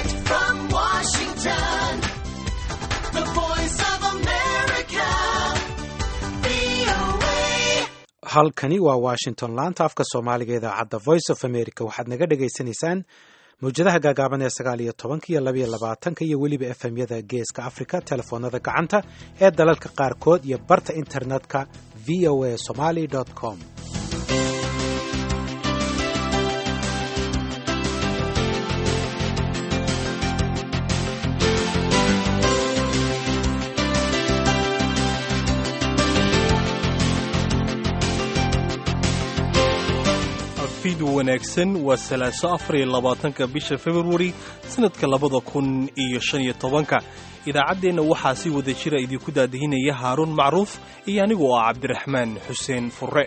Direct from Washington, the voice of America, VOA. halkani waa washington laanta afka soomaaliga idaacadda voice of america waxaad naga dhagaysanaysaan mawjadaha gaagaaban ee sagaal iyo tobanka iyo labaiyo labaatanka iyo weliba efemyada geeska africa telefoonada gacanta ee dalalka qaarkood iyo barta internetka v o a somaly com fiid wanaagsan waa salaaso afar iyo labaatanka bisha februari sanadka labada kun iyo shan iyo tobanka idaacaddeenna waxaa si wada jira idinku daadihinaya haaruun macruuf iyo anigu ah cabdiraxmaan xuseen furre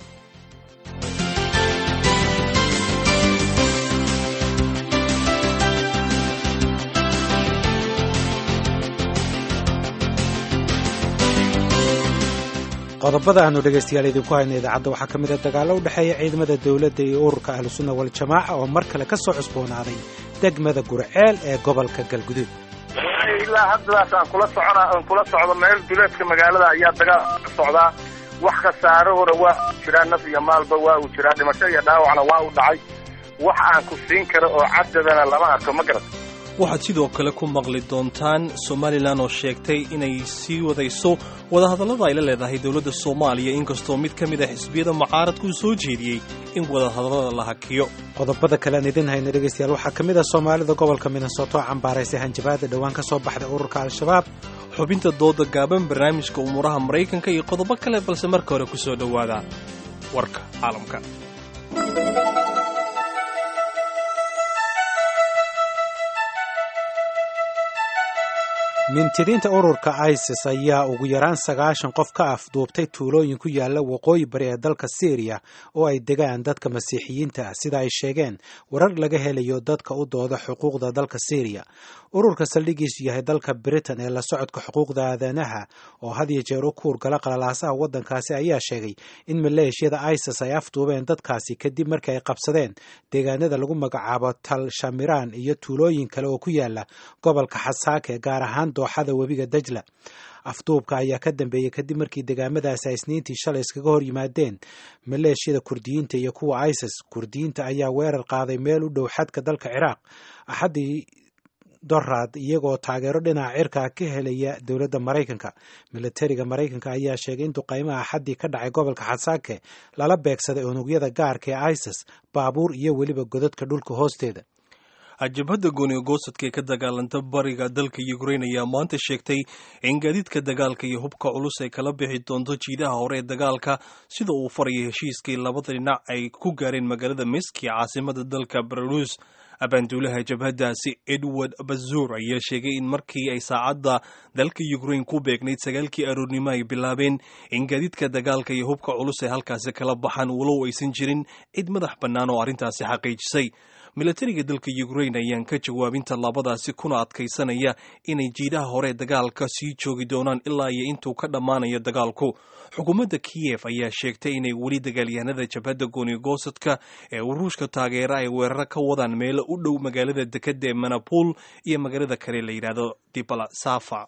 qodobada aanu dhegaystayaal idinku hayna idaacadda waxaa ka mid a dagaallo u dhexeeya ciidamada dowladda iyo ururka ahlusunna waljamaaca oo mar kale ka soo cusboonaaday degmada gurceel ee gobolka galguduud ilaa haddadaas aan kula socona aan kula socdo meel duleedka magaalada ayaa dagaal ka socdaa wax khasaarahooda waa u jiraa naf iyo maalba waa uu jiraa dhimasho iyo dhaawacna waa u dhacay wax aan ku siin karo oo cadadana lama arko ma garat waxaad sidoo kale ku maqli doontaan somalilan oo sheegtay inay sii wadayso wadahadallada ay la leedahay dowladda soomaaliya inkastoo mid ka mid a xisbiyada mucaaradku uu soo jeediyey in wadahadallada la hakiyo qodobada kale aan idin hayna dhegaystayaal waxaa ka mid a soomaalida gobolka minnesota oo cambaaraysay hanjabaada dhowaan ka soo baxday ururka al-shabaab xubinta dooda gaaban barnaamijka umuuraha maraykanka iyo qodobo kale balse marka hore ku soo dhowaada warka caalamka mintidiinta ururka isis ayaa ugu yaraan sagaashan qof ka afduubtay tuulooyin ku yaala waqooyi bari ee dalka syriya oo ay degaan dadka masiixiyiinta ah sida ay sheegeen warar laga helayo dadka u dooda xuquuqda dalka syriya ururka saldhigiisu yahay dalka britain ee la socodka xuquuqda aadanaha oo had iyo jeer u kuurgala qalalaasaha waddankaasi ayaa sheegay in maleeshiyada isis ay afduubeen dadkaasi kadib markii ay qabsadeen deegaanada lagu magacaabo tal shamiraan iyo tuulooyin kale oo ku yaala gobolka xasaake gaar ahaan dooxada webiga dajla afduubka ayaa ka dambeeyey kadib markii degaamadaasi ay isniintii shalay iskaga hor yimaadeen maleeshiyada kurdiyiinta iyo kuwa isis kurdiyiinta ayaa weerar qaaday meel u dhow xadka dalka ciraaq axaddii doraad iyagoo taageero dhinaca cirka ka helaya dowladda maraykanka milatariga maraykanka ayaa sheegay in duqaymaha axaddii ka dhacay gobolka xasaake lala beegsaday unugyada gaarka ee isis baabuur iyo weliba godadka dhulka hoosteeda jabhadda gooniga goosadka ee ka dagaalanta bariga dalka ukrain ayaa maanta sheegtay in gaadiidka dagaalka iyo hubka culus ay kala bixi doonto jiidaha hore ee dagaalka sida uu faraya heshiiskii labada dhinac ay ku gaareen magaalada miski caasimada dalka belarus abaanduulaha jabhaddaasi edward bazuur ayaa sheegay in markii ay saacadda dalka ukrain ku beegnayd sagaalkii aroornimo ay bilaabeen in gaadiidka dagaalka iyo hubka culus ay halkaasi kala baxaan walow aysan jirin cid madax bannaan oo arrintaasi xaqiijisay milatariga dalka ukrain ayaan ka jawaabin tallaabadaasi kuna adkaysanaya inay jiidaha hore dagaalka sii joogi doonaan ilaa iyo intuu ka dhammaanayo dagaalku xukuumadda kiyef ayaa sheegtay inay weli dagaalyahanada jabhadda goonigosadka ee uruushka taageera ay weeraro ka wadaan meelo u dhow magaalada dekadda ee manapul iyo magaalada kale la yidhaahdo dibalasafa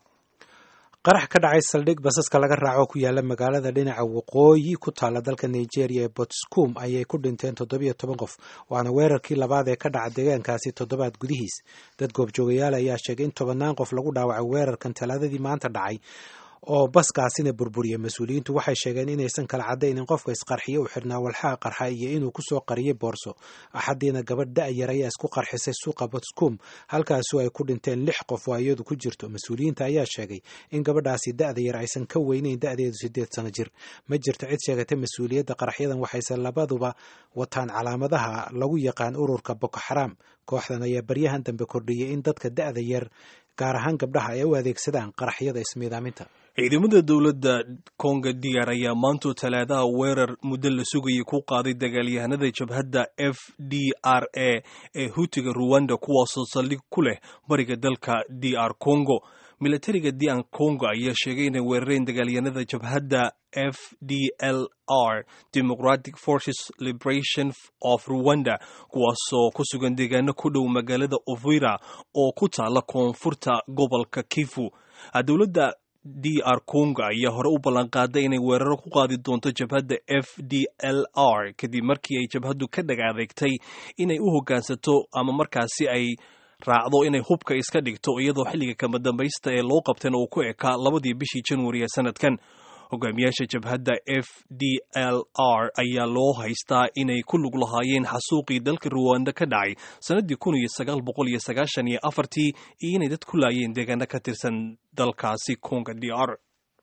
qarax ka dhacay saldhig basaska laga raaco ku yaala magaalada dhinaca waqooyi ku taala dalka nigeria ee botscom ayay ku dhinteen toddobiyo toban qof waana weerarkii labaad ee ka dhaca deegaankaasi toddobaad gudihiis dad goobjoogayaal ayaa sheegay in tobannaan qof lagu dhaawacay weerarkan talaadadii maanta dhacay oo baskaasina burburiyay mas-uuliyiintu waxay sheegeen inaysan kala caddayn in qofka isqarxiye u xirnaa walxaha qarxa iyo inuu kusoo qariyay boorso axaddiina gabadh da-yar ayaa isku qarxisay suuqa botscom halkaasu ay ku dhinteen lix qof oo iyadu ku jirto mas-uuliyiinta ayaa sheegay in gabadhaasi da-da yar aysan ka weyneyn da-deedu siddeed sano jir ma jirto cid sheegatay mas-uuliyadda qaraxyadan waxayse labaduba wataan calaamadaha lagu yaqaan ururka boko xaraam kooxdan ayaa baryahan dambe kordhiyey in dadka da-da yar gaar ahaan gabdhaha ay u adeegsadaan qaraxyada ismiidaaminta ciidamada dowladda konga diyar ayaa maanto talaadaha weerar muddo la sugayay ku qaaday dagaalyahanada jabhadda f d r a ee hutiga ruwanda kuwaasoo saldhig ku leh bariga dalka d r congo milatariga dian congo ayaa sheegay inay weerareen dagaalyanada jabhadda f d l r democratic forces liberation of rwanda kuwaasoo ku sugan deegaano ku dhow magaalada ovira oo ku taala koonfurta gobolka kifu dowladda d r congo ayaa hore u ballanqaaday inay weeraro ku qaadi doonto jabhadda f d l r kadib markii ay jabhaddu ka dhag adeegtay inay u hoggaansato ama markaasi ay raacdo inay hubka iska dhigto iyadoo xilliga kama dambaysta ee loo qabtayna uu ku ekaa labadii bishii januari ee sanadkan hogaamiyaasha jabhadda f d l r ayaa loo haystaa inay ku lug lahaayeen xasuuqii dalka ruwanda ka dhacay sannaddii kun iyo sagaal boqol iyo sagaashan iyo afartii iyo inay dad ku laayeen deegaano ka tirsan dalkaasi konga d r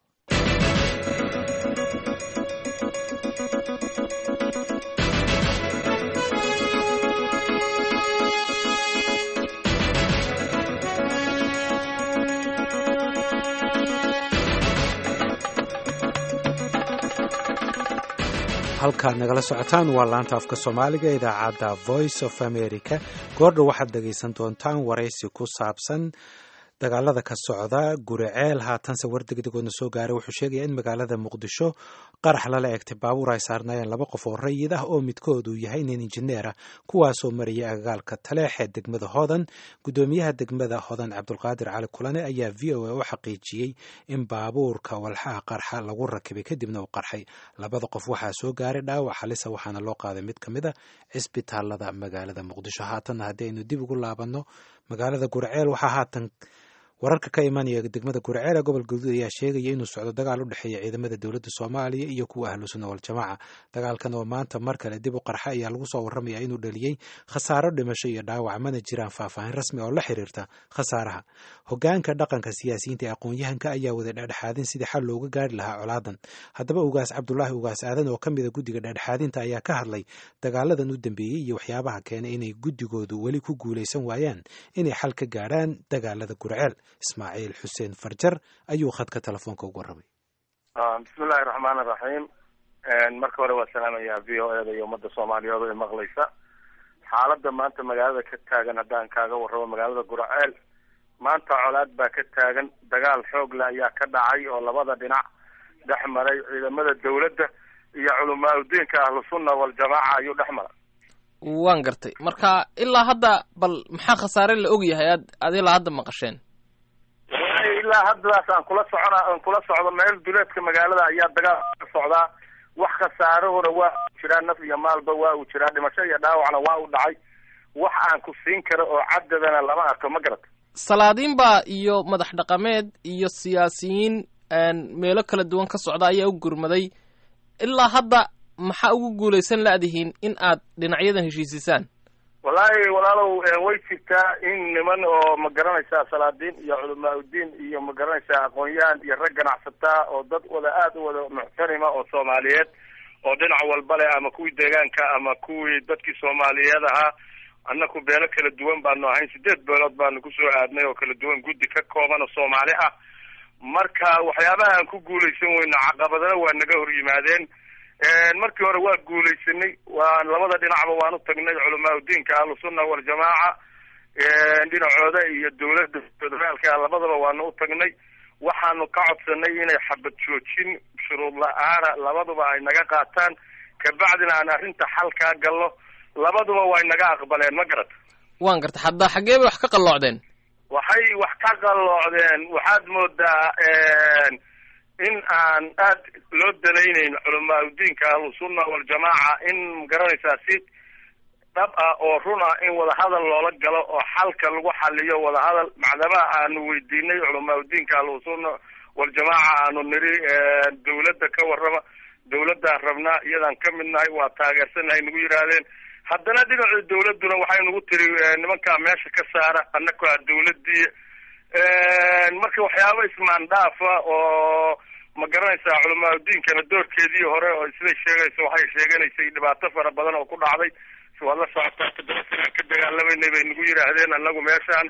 halkaad nagala socotaan waa laanta afka soomaaliga idaacadda voice of america goordha waxaad dhegaysan doontaan waraysi ku saabsan dagaalada ka socda guriceel haatanse war degdegoodna soo gaaray wuxuu sheegaya in magaalada muqdisho qarax lala egtay baabuur ay saarnaayeen laba qof oo rayid ah oo midkood uu yahay nin injineer ah kuwaasoo marayay agagaalka taleex ee degmada hodan guddoomiyaha degmada hodan cabdulqaadir cali kulane ayaa v o a u xaqiijiyey in baabuurka walxaha qarxa lagu rakibay kadibna uu qarxay labada qof waxaa soo gaaray dhaawac halisa waxaana loo qaaday mid ka mid a cisbitaalada magaalada muqdisho haatanna haddii aynu dib ugu laabanno magaalada guriceel waxaa haatan wararka ka imanaya degmada guriceel ee gobol gaduud ayaa sheegaya inuu socdo dagaal u dhexeeya ciidamada dowladda soomaaliya iyo kuwa ahlu sunna waljamaaca dagaalkan oo maanta mar kale dib u qarxa ayaa lagu soo warramaya inuu dhaliyey khasaaro dhimasho iyo dhaawac mana jiraan faahfaahin rasmi oo la xiriirta khasaaraha hogaanka dhaqanka siyaasiyiinta ee aqoon-yahanka ayaa wada dhexdhexaadin sidii xal looga gaari lahaa colaadan haddaba ugaas cabdulaahi ugaas aadan oo ka mida guddiga dhexdhexaadinta ayaa ka hadlay dagaaladan u dambeeyey iyo waxyaabaha keenay inay guddigoodu weli ku guulaysan waayaan inay xal ka gaadhaan dagaalada gurceel ismaaciil xuseen farjar ayuu khadka telefoonka ugu warramay bismillahi raxmaan iraxiim marka hore waa salaamayaa v o eda iyo ummadda soomaaliyeed oo maqlaysa xaaladda maanta magaalada ka taagan haddaan kaaga warramo magaalada guraceel maanta colaad baa ka taagan dagaal xoogle ayaa ka dhacay oo labada dhinac dhex maray ciidamada dawladda iyo culamaa udiinka ahlu sunna waljamaaca ayuu dhex maray waan gartay marka ilaa hadda bal maxaa khasaare la og yahay ad ad ilaa hadda maqasheen ilaa haddadaas aan kula socona aan kula socdo meel duleedka magaalada ayaa dagaal ka socdaa wax khasaarahuna waa u jiraa naf iyo maalba waa uu jiraa dhimasho iyo dhaawacna waa u dhacay wax aan ku siin karo oo cadadana lama arko ma garata salaadiin baa iyo madax dhaqameed iyo siyaasiyiin meelo kala duwan ka socda ayaa u gurmaday ilaa hadda maxaa ugu guulaysan la-dihiin in aad dhinacyadan heshiisisaan wallaahi walaalow way jirtaa in niman oo ma garanaysaa salaadiin iyo culamaa udiin iyo ma garanaysaa aqoon-yahan iyo rag ganacsataa oo dad wada aada u wada muxtarima oo soomaaliyeed oo dhinac walba leh ama kuwii deegaanka ama kuwii dadkii soomaaliyeed ahaa annaku beelo kala duwan baanu ahayn sideed beelood baanu kusoo aadnay oo kala duwan guddi ka kooban oo soomaali ah marka waxyaabaha aan ku guulaysan weyno caqabadana waa naga hor yimaadeen markii hore waa guulaysanay waa labada dhinacba waan u tagnay culamaa udiinka ahlusunna waljamaaca dhinacooda iyo dawladda federaalka labadaba waanu u tagnay waxaanu ka codsanay inay xabad joojin shuruud la-aana labaduba ay naga qaataan kabacdina aan arrinta xal kaa galno labaduba way naga aqbaleen ma garata waan gartay hadda xaggee bay wax ka qalloocdeen waxay wax ka qalloocdeen waxaad moodaa in aan aad loo danayneyn culamaa udiinka ahlusunna waljamaaca in magaranaysaa si dhab ah oo run ah in wadahadal loola galo oo xalka lagu xaliyo wadahadal macdamaha aanu weydiinay culamaa udiinka ahlusunna waljamaaca aanu niri dawladda ka warrama dawladdaan rabnaa iyadaan ka mid nahay waa taageersanahay nagu yidhaahdeen haddana dhinacii dawladduna waxay nagu tiri nimankaa meesha ka saara annaka a dawladii marka waxyaaba ismaandhaafa oo ma garanaysaa culamaa udiinkana doorkeedii hore oo siday sheegayso waxay sheeganaysay dhibaato fara badan oo ku dhacday waad la socotaa toddoba sanaan ka dagaalamayna bay nagu yidhaahdeen annagu meeshaan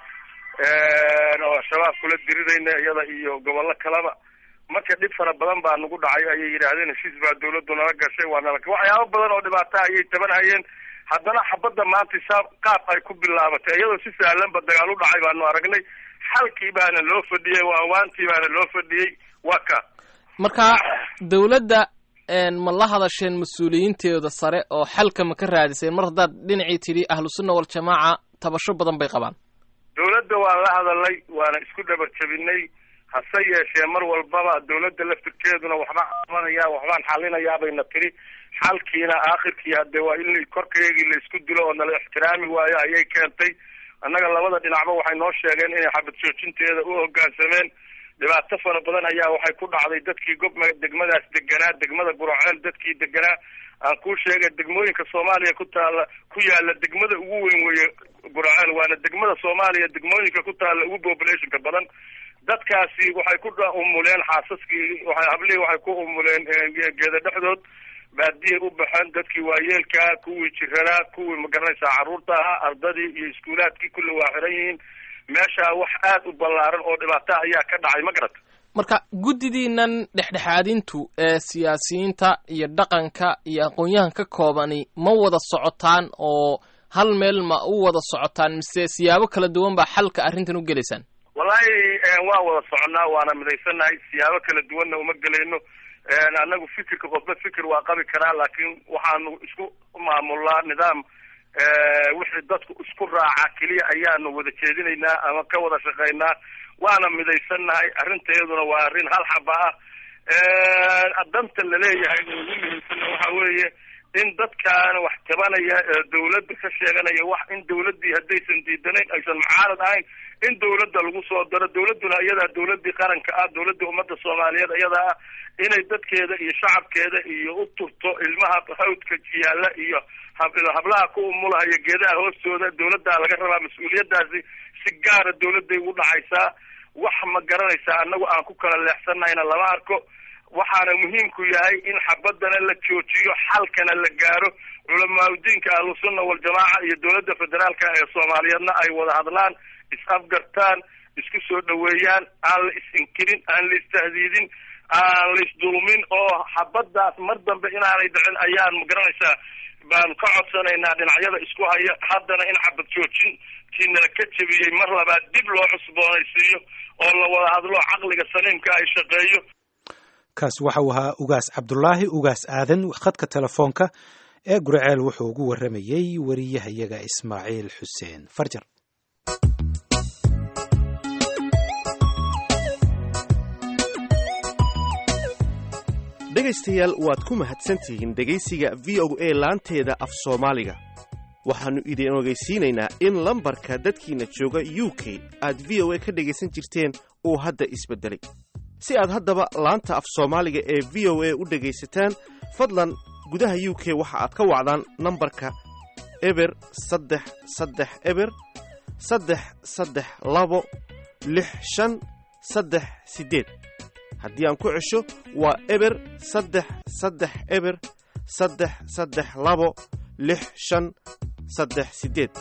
oo shabaab kula diridayna iyada iyo gobollo kaleba marka dhib fara badan baa nagu dhacay ayay yidhaahdeen heshiis baa dawladdu nala gashay waa nala waxyaaba badan oo dhibaato ayay tabanhayeen haddana xabadda maanta saa qaab ay ku bilaabatay iyadoo si sahlanba dagaal u dhacay baanu aragnay xalkii baana loo fadhiyey waawaantii baana loo fadhiyey waa ka marka dawladda ma la hadasheen mas-uuliyiinteeda sare oo xalka ma ka raadiseen mar haddaad dhinacii tidhi ahlu sunna waljamaaca tabasho badan bay qabaan dawladda waan la hadalnay waana isku dhabar jabinay hase yeeshee mar walbaba dawladda laftirkeeduna waxbaan qabanaya waxbaan xalinayaa bayna tiri xalkiina aakhirkii hadde waa in korkeygii laisku dilo oo nala ixtiraami waayo ayay keentay annaga labada dhinacba waxay noo sheegeen inay xabad joojinteeda u hoggaansameen dhibaato fara badan ayaa waxay ku dhacday dadkii gob degmadaas deganaa degmada guraceel dadkii deganaa aan kuu sheegay degmooyinka soomaaliya ku taala ku yaala degmada ugu weyn weeye guraceel waana degmada soomaaliya degmooyinka ku taala ugu populationka badan dadkaasi waxay ku umuleen xaasaskii waay hablihii waxay ku umuleen geeda dhexdood baadiyay u baxeen dadkii waayeelkaa kuwii jiranaa kuwii magaranaysaa carruurta ahaa ardadii iyo iskuulaadkii kulli waa xiran yihiin meesha wax aad u ballaaran oo dhibaata ayaa ka dhacay ma garata marka guddidiinan dhexdhexaadintu ee siyaasiyiinta iyo dhaqanka iyo aqoon-yahan ka koobani ma wada socotaan oo hal meel ma u wada socotaan mise siyaabo kala duwan baa xalka arrintan u gelaysaan wallahi waa wada soconaa waana midaysannahay siyaabo kala duwanna uma gelayno annagu fikirka qofba fikir waa qabi karaa laakiin waxaanu isku maamulnaa nidaam wixii dadku isku raaca keliya ayaanu wada jeedinaynaa ama ka wada shaqaynaa waana midaysannahay arrinteeduna waa arrin hal xaba ah danta laleeyahay ugu muhiimsanna waxa weeye in dadkaan wax tabanaya dawladda ka sheeganaya wax in dawladdii haddaysan diidanayn aysan mucaarad ahayn in dawladda lagu soo daro dawladduna iyadaa dawladdii qaranka ah dawladdii ummadda soomaaliyeed iyadaa ah inay dadkeeda iyo shacabkeeda iyo u turto ilmaha hawdka yaalla iyo hablaha ku umulahaya geedaha hoostooda dawladdaa laga rabaa mas-uuliyaddaasi si gaara dawladday ugu dhacaysaa wax ma garanaysaa annagu aan ku kala leexsanayna lama arko waxaana muhiimku yahay in xabadana la joojiyo xalkana la gaaro culamaauddiinka ahlusunna waljamaaca iyo dawladda federaalka ee soomaaliyeedna ay wada hadlaan is-afgartaan isku soo dhaweeyaan aan la is-inkirin aan la istahdiidin aan la isdulmin oo xabaddaas mar dambe inaanay dhicin ayaan magaranaysaa baan ka codsanaynaa dhinacyada isku haya haddana in xabad joojin kiinala ka jebiyey mar labaad dib loo cusboonaysiiyo oo la wada hadlo caqliga saliimka ay shaqeeyo kaas waxa uu ahaa ugaas cabdulaahi ugaas aadan khadka telefoonka ee guriceel wuxuu ugu warramayey wariyahayaga ismaaciil xuseen farjar dhegaystayaal waad ku mahadsantihiin dhegaysiga v o a laanteeda af soomaaliga waxaannu idin ogeysiinaynaa in lambarka dadkiina jooga u k aad v o a ka dhegaysan jirteen uu hadda isbeddelay si aad haddaba laanta af soomaaliga ee v o a u dhegaysataan fadlan gudaha u k waxa aad ka wacdaan nambarka eber saddex saddex eber saddex saddex labo lix shan saddex siddeed haddii aan ku cesho waa eber saddex saddex eber saddex saddex labo lix shan saddex siddeed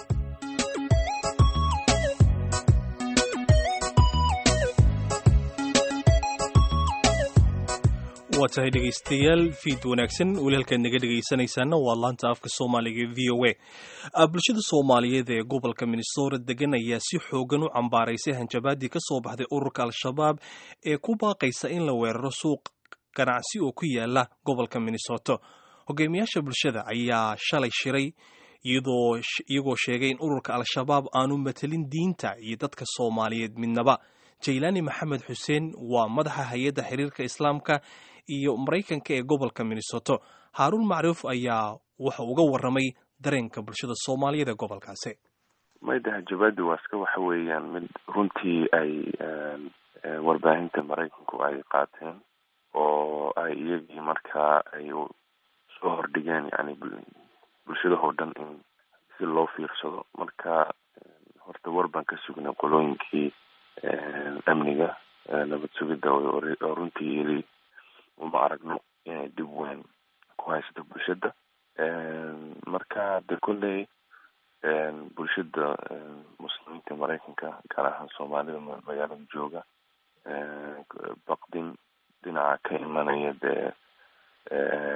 waa tahay dhegaystayaal fiid wanaagsan weli halkaad naga dhegaysanaysaana waa laanta afka soomaaliga v o a bulshada soomaaliyeed ee gobolka minnesota degan ayaa si xoogan u cambaaraysay hanjabaadii ka soo baxday ururka al-shabaab ee ku baaqaysa in la weeraro suuq ganacsi oo ku yaala gobolka minnesota hogaamiyaasha bulshada ayaa shalay shiray iyagoo sheegay in ururka al-shabaab aanu matelin diinta iyo dadka soomaaliyeed midnaba jaylaani maxamed xuseen waa madaxa hay-adda xiriirka islaamka iyo maraykanka ee gobolka minnesota haaruun macruuf ayaa wuxa uga warramay dareenka bulshada soomaaliyeed ee gobolkaasi mayda hanjabaadi waa iska waxa weeyaan mid runtii ay warbaahinta maraykanku ay qaateen oo ay iyagii markaa ay soo hordhigeen yani bulshadahoo dhan in si loo fiirsado marka horta war baan ka sugnay qolooyinkii amniga nabad sugidda oo runtii yili uma aragno inay dib weyn ku haysto bulshada marka de kolley bulshada muslimiinta maraykanka gaar ahaan soomaalida magaalada jooga baqdin dhinaca ka imanaya dee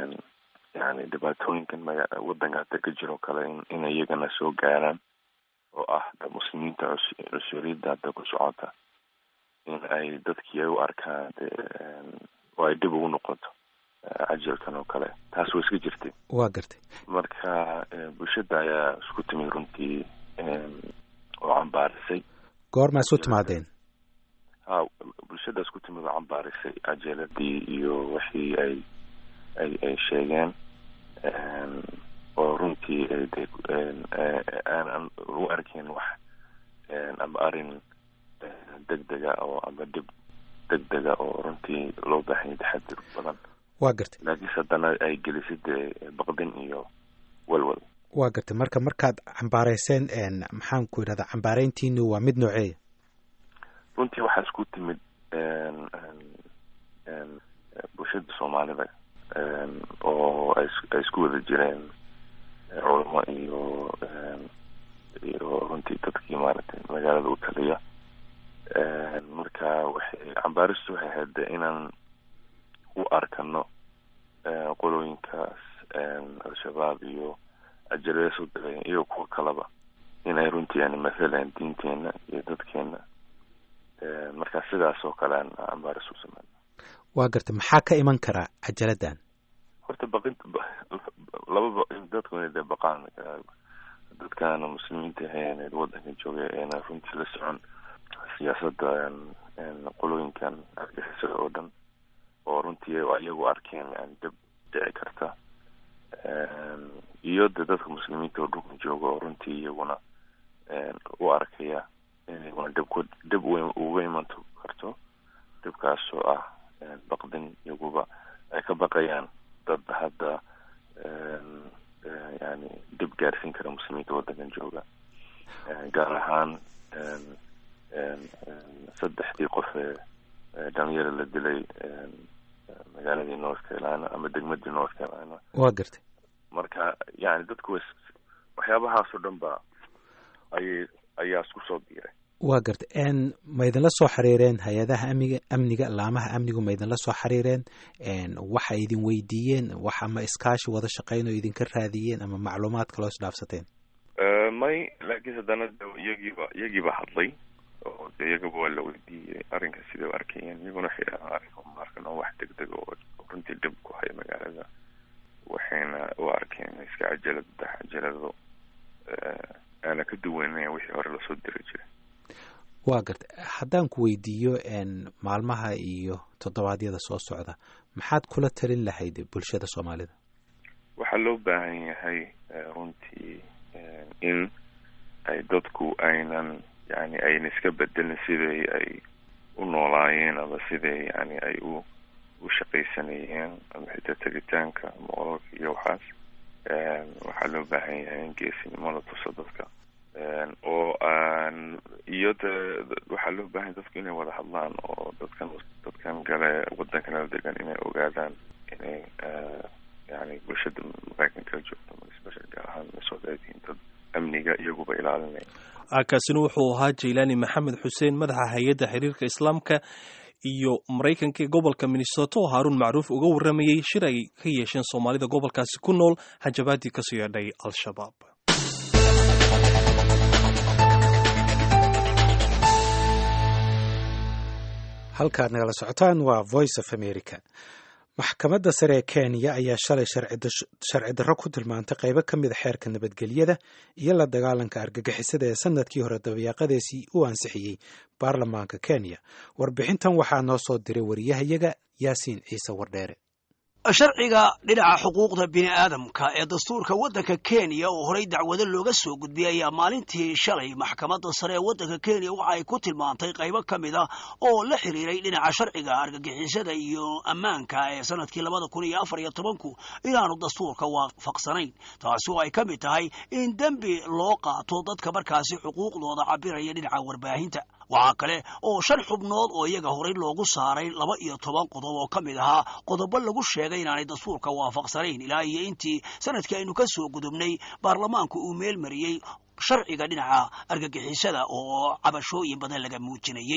yani dhibaatooyinkan maga wadanka hadda ka jiro kale in iyagana soo gaaraan oo ah muslimiinta cushuuriyadda hadda ku socota in ay dadkii ay u arkaan de oo ay dib ugu noqoto cajalkan oo kale taas way iska jirtay waa gartay marka bulshada ayaa isku timid runtii oo cambaarisay goormaa isu timaadeen ha bulshada isku timid oo cambaarisay cajaladii iyo wixii ay ay ay sheegeen oo runtii de aanan u arkin wax ama arrin degdega oo ama dhib degdega oo runtii loo baahanya taxadir badan waa gartay laakiinse haddana ay gelisay dee baqdin iyo walwal waa gartay marka markaad cambaarayseen maxaan ku yidhahdaa cambaarayntiinu waa mid nooceeya runtii waxaa isku timid bulshada soomaalida oo ay isku wada jireen culamo iyo iyo runtii dadkii maaragtay magaalada u taliya marka waxay cambaaristu waxay ahayd de inaan u arkano qolooyinkaas al-shabaab iyo ajalada soo dagayan iyo kuwa kaleba inay runtii yani mathalan diinteena iyo dadkeena marka sidaas oo kale aan cambaaris u sameyn waa gartay maxaa ka iman karaa cajaladdan horta baqin laba dadku inay dee baqaan dadkaana muslimiinta ahayn wadanka jooga eena runtii la socon siyaasadda qolooyinkan argixisada oo dhan oo runtii ayagu arkeen yani dib dhici karta iyo de dadka muslimiinta oo dhulkan jooga oo runtii iyaguna u arkaya inaguna dhibku dhib uga iman karto dhibkaasoo ah baqdin iyaguba ay ka baqayaan dad hadda yani dhib gaarsiin kara muslimiinta waddankan jooga gaar ahaan saddexdii qof ee dhalinyaro la dilay magaaladii north carolina ama degmadii north carolina waa gartay marka yani dadku waxyaabahaasoo dhan ba ayay ayaa isku soo biiray waa gartay ma idinla soo xiriireen hay-adaha amniga amniga laamaha amnigu ma idinla soo xiriireen waxa idin weydiiyeen wax ama iskaashi wada shaqeyn oo idinka raadiyeen ama macluumaad kaloo isdhaafsateen may laakiin haddana iyagiiba iyagiiba hadlay oo de iyagaba waa la weydiiyey arrinka siday u arkayeen iyaguna waxay dhahaan arrinka uma arkan oo wax degdeg oo runtii dhib ku haya magaalada waxayna u arkeen iska cajalad cajalado aana ka duwanaya wixii hore lasoo diri jiray waa gartay haddaan ku weydiiyo maalmaha iyo toddobaadyada soo socda maxaad kula talin lahayd bulshada soomaalida waxaa loo baahan yahay runtii in ay dadku aynan yani ayna iska bedelin siday ay u noolaayeen ama siday yani ay u u shaqaysanayeen ama xitaa tegitaanka moololka iyo waxaas waxaa loo baahan yahay in geesinimo la tuso dadka oo aan iyo de waxaa loo baahanya dadku inay wada hadlaan oo dadkan dadkan gale waddankana degan inay ogaadaan inay yani bulshada maraykanka joogto especial gaar ahaan minnesota ay tihiin dad amniga iyaguba ilaalinaya kaasina wuxuu ahaa jaylaani maxamed xuseen madaxa hay-adda xiriirka islaamka iyo maraykanka ee gobolka minnesota oo haaruun macruuf uga warramayey shir ay ka yeesheen soomaalida gobolkaasi ku nool hanjabaadii kasoo yeedhay al-shabaab halkaad nagala socotaan waa voice of america maxkamadda sare ee kenya ayaa shalay sharci darro ku tilmaantay qaybo ka mid a xeerka nabadgelyada iyo la dagaalanka argagixisada ee sanadkii hore dabayaaqadeesii u ansixiyey baarlamaanka kenya warbixintan waxaa noo soo diray wariyahayaga yaasiin ciise wardheere sharciga dhinaca xuquuqda bini'aadamka ee dastuurka waddanka kenya oo horey dacwado looga soo gudbiyey ayaa maalintii shalay maxkamadda sare ee waddanka kenya waxa ay ku tilmaantay qaybo ka mid a oo la xiriiray dhinaca sharciga argagixisada iyo ammaanka ee sanadkii labada kun iyo afar iyo tobanku inaanu dastuurka waafaqsanayn taasi oo ay ka mid tahay in dembi loo qaato dadka markaasi xuquuqdooda cabiraya dhinaca warbaahinta waxaa kale oo shan xubnood oo iyaga horey loogu saaray laba iyo toban qodob oo ka mid ahaa qodobo lagu sheegay inaanay dastuurka waafaqsanayn ilaa iyo intii sanadkii aynu ka soo gudubnay baarlamaanku uu meel mariyey sharciga dhinaca argagixisada oo cabashooyin badan laga muujinayey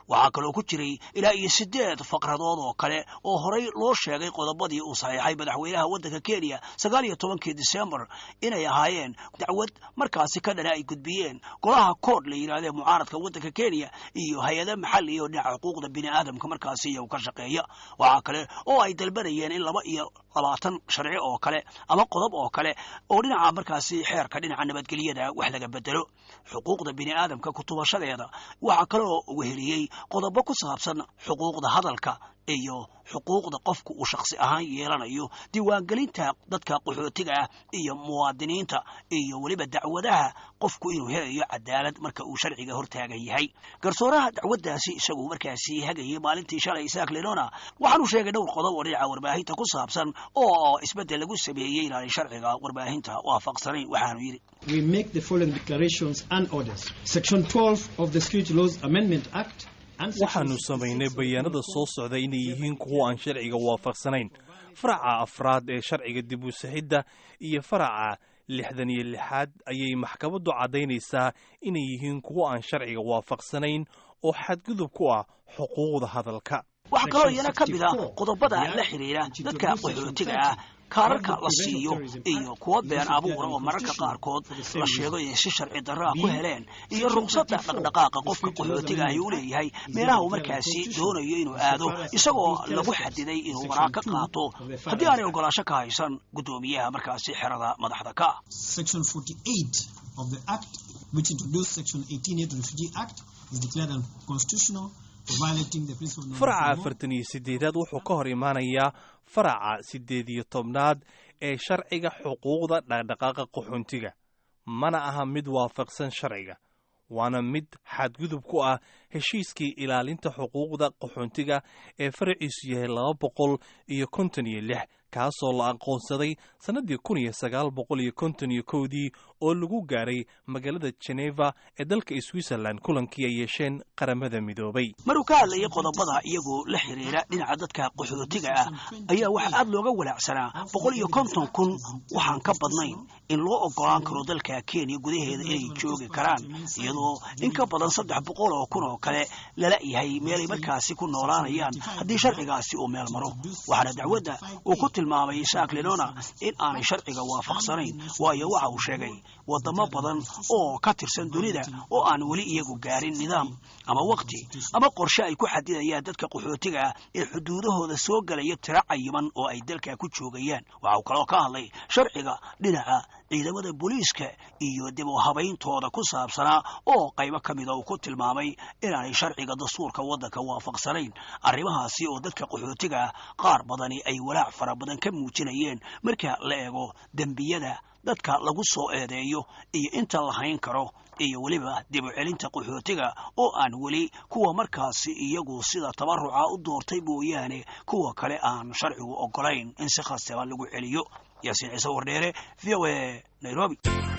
waxaa kaloo ku jiray ilaa iyo siddeed faqradood oo kale oo horay loo sheegay qodobadii uu saxiixay madaxweynaha waddanka kenya sagaal iyo tobankii disembar inay ahaayeen dacwad markaasi ka dhana ay gudbiyeen golaha kood la yidhahdee mucaaradka waddanka kenya iyo hay-ada maxali oo dhinaca xuquuqda bini aadamka markaasi iyagu ka shaqeeya waxaa kale oo ay dalbanayeen in laba iyo labaatan sharci oo kale ama qodob oo kale oo dhinaca markaasi xeerka dhinaca nabadgelyada wax laga bedelo xuquuqda bini aadamka kutubashadeeda waxaa kaloo weheliyey qodobo ku saabsan xuquuqda hadalka iyo xuquuqda qofku uu shakhsi ahaan yeelanayo diiwaangelinta dadka qaxootiga ah iyo muwaadiniinta iyo weliba dacwadaha qofku inuu helayo cadaalad marka uu sharciga hortaagan yahay garsooraha dacwaddaasi isagu markaasi hagayay maalintii shalay isaak lenona waxaanu sheegay dhowr qodob oo dhinaca warbaahinta ku saabsan oo isbeddel lagu sameeyey inaanay sharciga warbaahinta waafaqsanayn waxaanu yidhi we make the following declarations and orders. Section 12 of the Security Laws Amendment Act and Section waxaanu samaynay bayaanada soo socda inay yihiin kuwo aan sharciga waafaqsanayn faraca afraad ee sharciga dib u sixidda iyo faraca lixdan iyo lixaad ayay maxkamaddu caddaynaysaa inay yihiin kuwo aan sharciga waafaqsanayn oo xadgudub ku ah xuquuqda hadalka waxaa kaloo iyana ka mid ah qodobada la xidhiidha dadka qaxootiga ah kaararka la siiyo iyo kuwa been abuura oo mararka qaarkood la sheego inay si sharci darro ah ku heleen iyo ruqsadda dhaqdhaqaaqa qofka qaxootiga ahi u leeyahay meelaha uu markaasi doonayo inuu aado isagoo lagu xadiday inuu waraaq ka qaato haddii aanay ogolaasho ka haysan guddoomiyaha markaasi xerada madaxda ka ah Section 48 of the Act, which introduced Section 18A to the Refugee Act, is declared unconstitutional for violating the principle of faraca non-refoulement. afartan iyo siddeedaad wuxuu ka hor imaanayaa faraca siddeed iyo tobnaad ee sharciga xuquuqda dhaqdhaqaaqa qaxoontiga mana aha mid waafaqsan sharciga waana mid xadgudub ku ah heshiiskii ilaalinta xuquuqda qaxoontiga ee faraciisu yahay laba boqol iyo konton iyo lix kaasoo la aqoonsaday sannaddii kun iyo sagaal boqol iyo konton iyo kowdii oo lagu gaaray magaalada geneva ee dalka switzerland kulankii ay yeesheen qaramada midoobay maruu ka hadlayay qodobada iyagoo la xiriira dhinaca dadka qaxootiga ah ayaa waxaa aad looga walaacsanaa boqol iyo konton kun waxaan ka badnayn in loo ogolaan karo dalka kenya gudaheeda inay joogi karaan iyadoo in ka badan saddex boqol oo kun oo kale lala yahay meelay markaasi ku noolaanayaan haddii sharcigaasi uu meel maro waxaana dacwadda uu ku tilmaamay isaak lenona in aanay sharciga waafaqsanayn waayo waxa uu sheegay wadamo badan oo ka tirsan dunida oo aan weli iyagu gaarin nidaam ama waqti ama qorshe ay ku xadidayaan dadka qaxootiga ah ee xuduudahooda soo gelaya tiro cayiman oo ay dalka ku joogayaan waxa uu kaloo ka hadlay sharciga dhinaca ciidamada booliiska iyo dib u habayntooda ku saabsanaa oo qaybo ka mida uu ku tilmaamay inaanay sharciga dastuurka waddanka waafaqsanayn arrimahaasi oo dadka qaxootiga ah qaar badani ay walaac fara badan ka muujinayeen marka la eego dembiyada dadka lagu soo eedeeyo iyo inta la hayn karo iyo weliba dib u celinta qaxootiga oo aan weli kuwa markaasi iyagu sida tabaruca u doortay mooyaane kuwa kale aan sharcigu ogolayn in si khasaba lagu celiyo yaasiin ciise wardheere v o a nairobi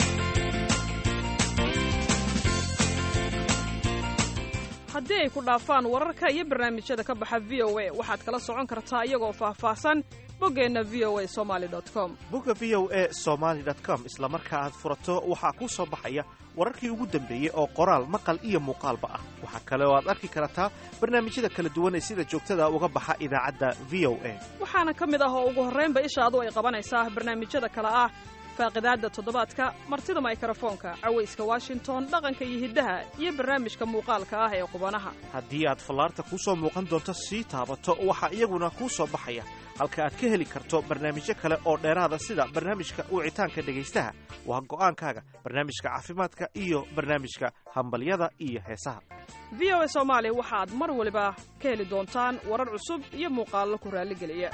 haddii ay ku dhaafaan wararka iyo barnaamijyada ka baxa v o a waxaad kala socon kartaa iyagoo faahfaahsan boggeenna v o a somaali com bugga v o e somaali com isla marka aad furato waxaa kuu soo baxaya wararkii ugu dambeeyey oo qoraal maqal iyo muuqaalba ah waxaa kale oo aad arki kartaa barnaamijyada kala duwan ee sida joogtada uga baxa idaacadda v o a waxaana ka mid ah oo ugu horraynba ishaadu ay qabanaysaa barnaamijyada kale ah faaqidaadda toddobaadka martida maykrofoonka cawayska washington dhaqanka iyo hiddaha iyo barnaamijka muuqaalka ah ee qubanaha haddii aad fallaarta kuu soo muuqan doonto sii taabato waxaa iyaguna kuu soo baxaya halka aad ka heli karto barnaamijyo kale oo dheeraada sida barnaamijka wicitaanka dhegaystaha waa go'aankaaga barnaamijka caafimaadka iyo barnaamijka hambalyada iyo heesaha v o a soomaali waxaad mar waliba ka heli doontaan warar cusub iyo muuqaallo ku raalligeliya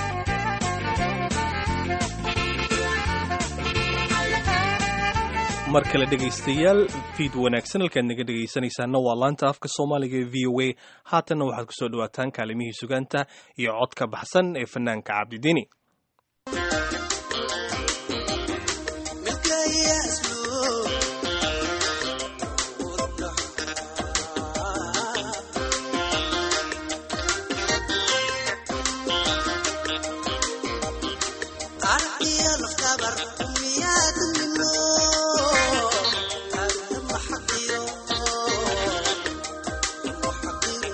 mar kale dhegaystayaal fiid wanaagsan halkaad naga dhegaysanaysaana waa laanta afka soomaaliga ee v o a haatanna waxaad ku soo dhawaataan kaalimihii sugaanta iyo codka baxsan ee fanaanka cabdidini Thank you.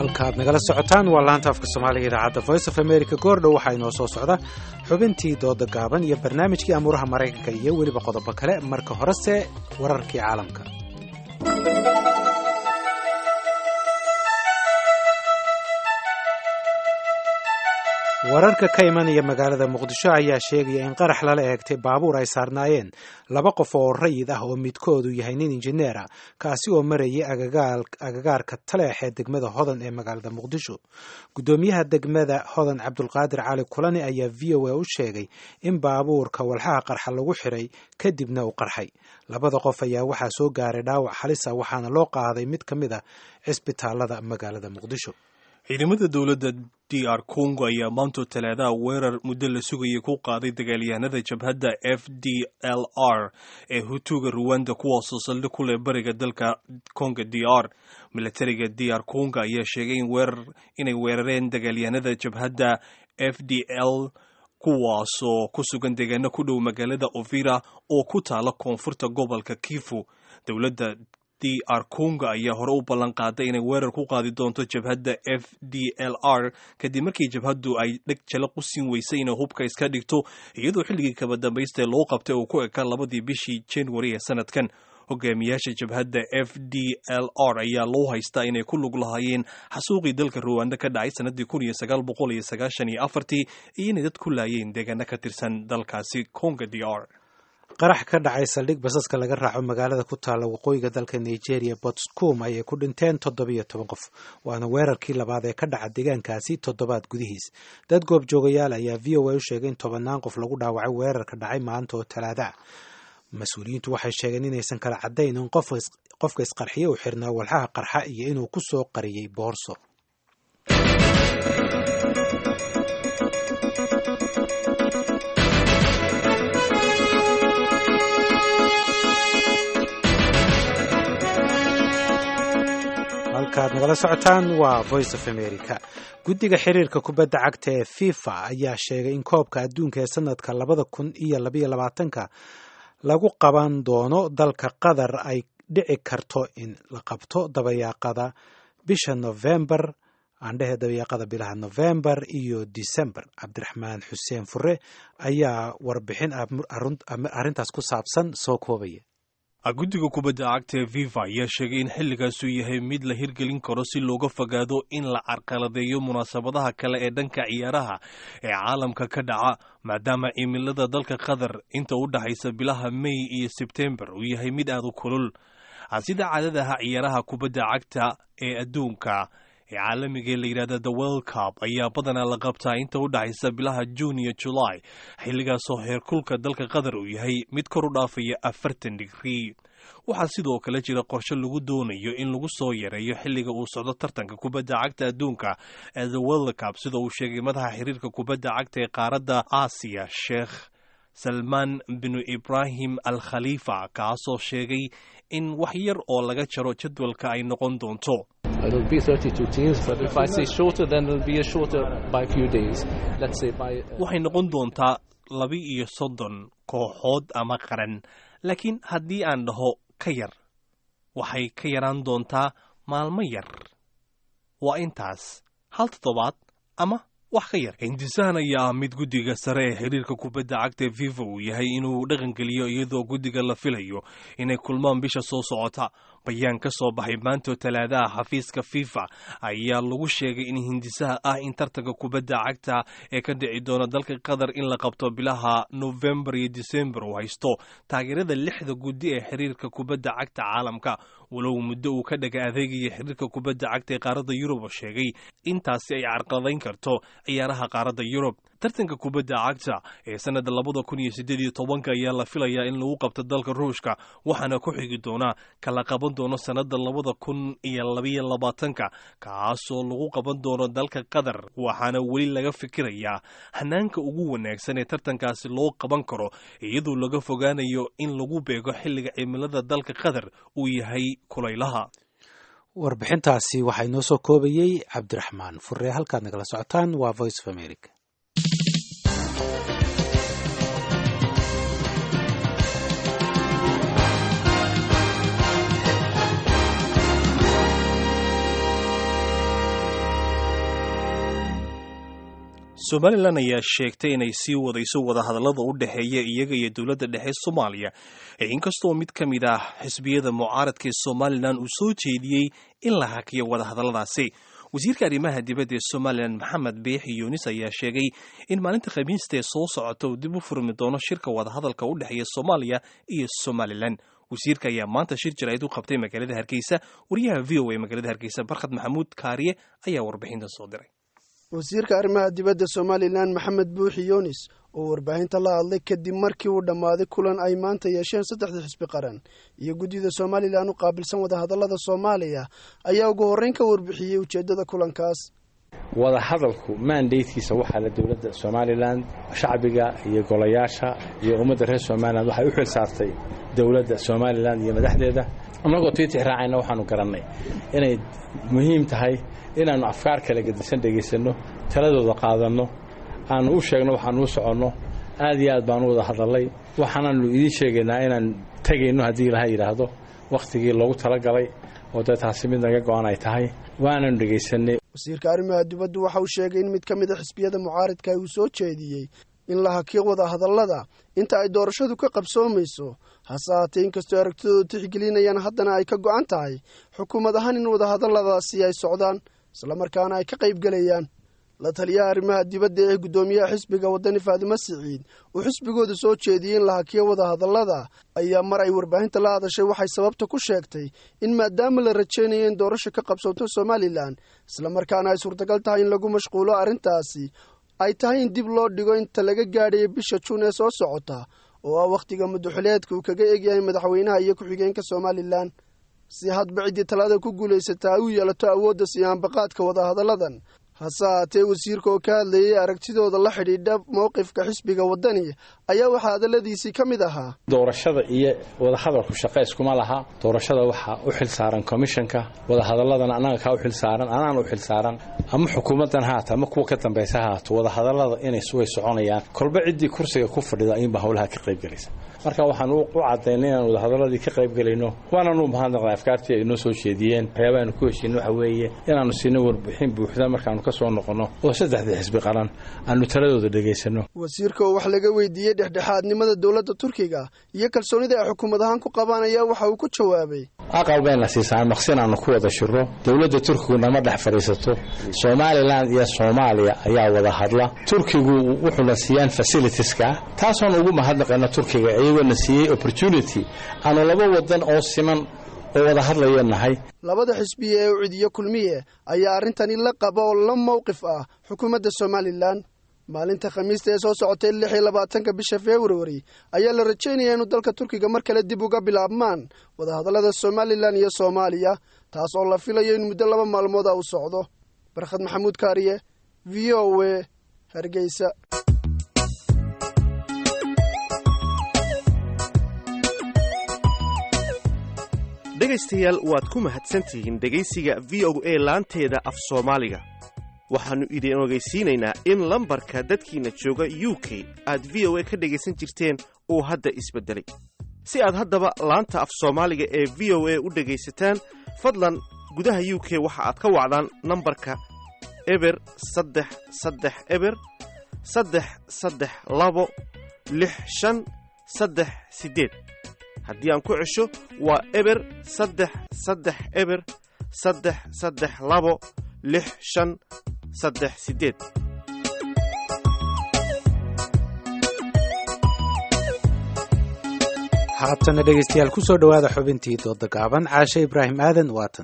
halkaaad nagala socotaan waa laanta afka soomaaliga idaacadda voice of america goordhow waxaa inoo soo socda xubintii dooda gaaban iyo barnaamijkii amuuraha maraykanka iyo weliba qodobo kale marka horese wararkii caalamka wararka ka imanaya magaalada muqdisho ayaa sheegaya in qarax lala eegtay baabuur ay saarnaayeen laba qof oo rayid ah oo midkoodu yahay nin injineera kaasi oo marayay agagaarka taleex ee degmada hodan ee magaalada muqdisho guddoomiyaha degmada hodan cabdulqaadir cali kulani ayaa v o a u sheegay in baabuurka walxaha qarxa lagu xiray kadibna uu qarxay labada qof ayaa waxaa soo gaaray dhaawac halisa waxaana loo qaaday mid ka mid a cisbitaalada magaalada muqdisho ciidamada dowladda d r congo ayaa maantoo talaadaha weerar muddo la sugayay ku qaaday dagaalyahanada jabhadda f d l r ee hutuga ruwanda kuwaasoo saldhig ku leh bariga dalka congo d r milatariga d r congo ayaa sheegay in weerar inay weerareen dagaalyahanada jabhadda f d l kuwaasoo ku sugan deegaano ku dhow magaalada ovira oo ku taala koonfurta gobolka kifu dowladda d r congo ayaa hore u ballan qaaday inay weerar ku qaadi doonto jabhadda f d l r kadib markii jabhaddu ay dheg jala qusin weysay inay hubka iska dhigto iyadoo xilligii kaba dambaystae loo qabtay uu ku eka labadii bishii january ee sanadkan hogaamiyaasha jabhadda f d l r ayaa loo haystaa inay ku lug lahaayeen xasuuqii dalka ruwanda ka dhacay sanadii kun iyo sagaal boqol iyo sagaashan iyo afartii iyo inay dad ku laayeen deegaano ka tirsan dalkaasi congo d r qarax ka dhacay saldhig basaska laga raaco magaalada ku taalla waqooyiga dalka nigeria botscom ayay ku dhinteen toddobiyo toban qof waana weerarkii labaad ee ka dhaca deegaankaasi toddobaad gudihiis dad goobjoogayaal ayaa v o a u sheegay in tobannaan qof lagu dhaawacay weerarka dhacay maanta oo talaada mas-uuliyiintu waxay sheegeen inaysan kala caddayn in qofka isqarxiye uu xirnaa walxaha qarxa iyo inuu ku soo qariyey boorso halkaad nagala socotaan waa voice of america guddiga xiriirka kubadda cagta ee fifa ayaa sheegay in koobka adduunka ee sanadka labada kun iyo labaiyo labaatanka lagu qaban doono dalka qatar ay dhici karto in la qabto dabayaaqada bisha novembar aandhehe dabayaaqada bilaha novembar iyo december cabdiraxmaan xuseen fure ayaa warbixin arrintaas ku saabsan soo koobaya guddiga kubadda cagta ee viva ayaa sheegay in xilligaasuu yahay mid la hirgelin karo si looga fogaado in la carqaladeeyo munaasabadaha kale ee dhanka ciyaaraha ee caalamka ka dhaca maadaama cimilada dalka qatar inta u dhaxaysa bilaha may iyo sebtembar uu yahay mid aad u kulul sida caadadaha ciyaaraha kubadda cagta ee adduunka ee caalamiga ee la yidhahda the world cup ayaa badanaa la qabtaa inta u dhaxaysa bilaha juun iyo julaay xilligaasoo heerkulka dalka qatar uu yahay mid kor u dhaafaya afartan digrii waxaa sidoo kale jira qorshe lagu doonayo in lagu soo yareeyo xilliga uu socdo tartanka kubadda cagta adduunka ee the world cup sida uu sheegay madaxa xiriirka kubadda cagta ee qaaradda aasiya sheekh salmaan binu ibraahim al khaliifa kaasoo sheegay in wax yar oo laga jaro jadwalka ay noqon doonto It'll be 32 teams, but if I say shorter, then it'll be a shorter by a few days. Let's say by. waxay noqon doontaa laba iyo soddon kooxood ama qaran laakiin haddii aan dhaho ka yar waxay ka yaraan doontaa maalmo yar waa intaas hal toddobaad ama wax ka yar hindisahan ayaa ah mid guddiga sare ee xiriirka kubadda cagta ee fifa uu yahay inuu dhaqangeliyo iyadoo guddiga la filayo inay kulmaan bisha soo socota bayaan ka soo baxay maantoo talaadaha xafiiska fifa ayaa lagu sheegay in hindisaha ah in tartanka kubadda cagta ee ka dhici doona dalka qatar in la qabto bilaha novembar iyo december uu haysto taageerada lixda guddi ee xiriirka kubadda cagta caalamka walow muddo uu ka dhaga adeegaya xiriirka kubadda cagta ee qaaradda yurub oo sheegay intaasi ay carqaladayn karto ciyaaraha qaaradda yurub tartanka kubadda cagta ee sanadda labada kun iyo siddeed iyo tobanka ayaa la filayaa in lagu qabto dalka ruushka waxaana ku xigi doona kala qaban doono sanadda labada kun iyo labayo labaatanka kaasoo lagu qaban doono dalka qatar waxaana weli laga fikirayaa hanaanka ugu wanaagsan ee tartankaasi loo qaban karo iyadoo laga fogaanayo in lagu beego xilliga cimilada dalka qatar uu yahay kulaylaha warbixintaasi waxaa inoo soo koobayey cabdiraxmaan furre halkaad nagala socotaan waa voice of america somalilan ayaa sheegtay inay sii wadayso wadahadallada u dhexeeya iyaga iyo dowladda dhexe soomaaliya inkastoo mid ka mid ah xisbiyada mucaaradka ee somalilan uu soo jeediyey in la hakiyo wadahadalladaasi wasiirka arrimaha dibadda ee somalilan maxamed biixi yuunis ayaa sheegay in maalinta khamiista ee soo socota uu dib u furmi doono shirka wadahadalka u dhexeeya soomaaliya iyo somalilan wasiirka ayaa maanta shir jaraa'id u qabtay magaalada hargeysa wariyaha v o a magaalada hargeysa barkhad maxamuud kaariye ayaa warbixintan soo diray wasiirka arrimaha dibadda somalilan maxamed buuxi yuunis oo warbaahinta la hadlay kadib markii uu dhammaaday kulan ay maanta yeesheen saddexda xisbi qaran iyo guddida somalilan u qaabilsan wadahadallada soomaaliya ayaa ugu horreyn ka warbixiyey ujeeddada kulankaas wadahadalku maandaydkiisa waxaa la dowladda somalilan shacbiga iyo golayaasha iyo ummadda reer somalilan waxay u xil saartay dowladda somalilan iyo madaxdeeda annagoo tiitix raacayna waxaanu garannay inay muhiim tahay inaannu afkaar kala gedisan dhegaysanno taladooda qaadanno aanu u sheegno waxaanu u soconno aad iyo aad baanu wada hadallay waxaanaannu idiin sheegaynaa inaan tegayno haddii ilaha yidhaahdo wakhtigii loogu talagalay oo dee taasi mid naga go-an ay tahay waananu dhegaysanay wasiirka arrimaha dibaddu waxa uu sheegay in mid ka mid a xisbiyada mucaaridka uu soo jeediyey in la hakiyo wadahadallada inta ay doorashadu ka qabsoomayso hase haatee inkastoo aragtidoodu tixgelinayaan haddana ay ka go'an tahay xukuumad ahaan in wadahadalladaasi ay socdaan islamarkaana ay ka qaybgelayaan la taliyaha arrimaha dibadda ee guddoomiyaha xisbiga waddani faadimo siciid uu xisbigooda soo jeediyey in la hakiyo wadahadallada ayaa mar ay warbaahinta la hadashay waxay sababta ku sheegtay in maadaama la rajaynayo in doorasho ka qabsooto somalilan islamarkaana ay suurtagal tahay in lagu mashquulo arrintaasi ay tahay in dib loo dhigo inta laga gaadhayo bisha juun ee soo socota oo ah wakhtiga muddaxuleedka uu kaga egyahay madaxweynaha iyo ku-xigeenka somalilan si hadba ciddii talada ku guulaysataa ay u yeelato awoodda siyaanbaqaadka wadahadalladan hase haatee wasiirka oo ka hadlayay aragtidooda la xidhiidha mowqifka xisbiga waddani ayaa waxaa hadalladiisii ka mid ahaa doorashada iyo wadahadalku shaqo iskuma laha doorashada waxaa u xil saaran komishanka wadahadaladana annaga kaa u xil saaran anaan u xil saaran ama xukuumaddan haata ama kuwa ka dambaysa haato wadahadallada inay way soconayaan kolba ciddii kursiga ku fadhida ayuunbaa howlaha ka qaybgelaysa marka waxaan u cadaynay inaan wadahadaladii ka qaybgelayno waananu mahadnaqnay afkaartii ay noo soo jeediyeen waxyaabahaanu ku heshiino waxa weeye inaannu siino warbixin buuxda markaanu ka soo noqonno oo saddexdii xisbi qaran aanu taladooda dhegaysanno wasiirka oo wax laga weydiiyey dhexdhexaadnimada dowladda turkiga iyo kalsoonida ay xukuumad ahaan ku qabaan ayaa waxa uu ku jawaabay aqal bayna siisaan maqsin aanu ku wada shirro dowladda turkigu nama dhex fadhiisato somalilan iyo soomaaliya ayaa wada hadla turkigu wuxuuna siiyaan fasilitieska taasoon ugu mahadnaqayna turkiga iyagoona siiyey opportunity aanu laba wadan oo siman oo wada hadlayo nahay labada xisbiya ee u cidiyo kulmiye ayaa arrintani la qaba oo la mowqif ah xukuumadda somalilan maalinta khamiista ee soo socotay lix iyo labaatanka bisha februari ayaa la rajaynayaa inuu dalka turkiga mar kale dib uga bilaabmaan wadahadallada somalilan iyo soomaaliya taas oo la filayo in muddo laba maalmood a uu socdo barkhad maxamuud kaariye v o w hargeysa dhegaystayaal waad ku mahadsantihiin dhegaysiga v o a laanteeda af soomaaliga waxaannu idin ogeysiinaynaa in lambarka dadkiinna jooga u k aad v o a ka dhegaysan jirteen uu hadda isbeddelay si aad haddaba laanta af soomaaliga ee v o a u dhegaysataan fadlan gudaha u k waxa aad ka wacdaan nambarka eber saddex saddex eber saddex saddex labo lix shan saddex siddeed haddii aan ku cesho waa eber saddex saddex eber saddex saddex labo lix shan saddex siddeed haatana dhegaystayaal ku soo dhowaada xubintii dooda gaaban caashe ibraahim aadan waatan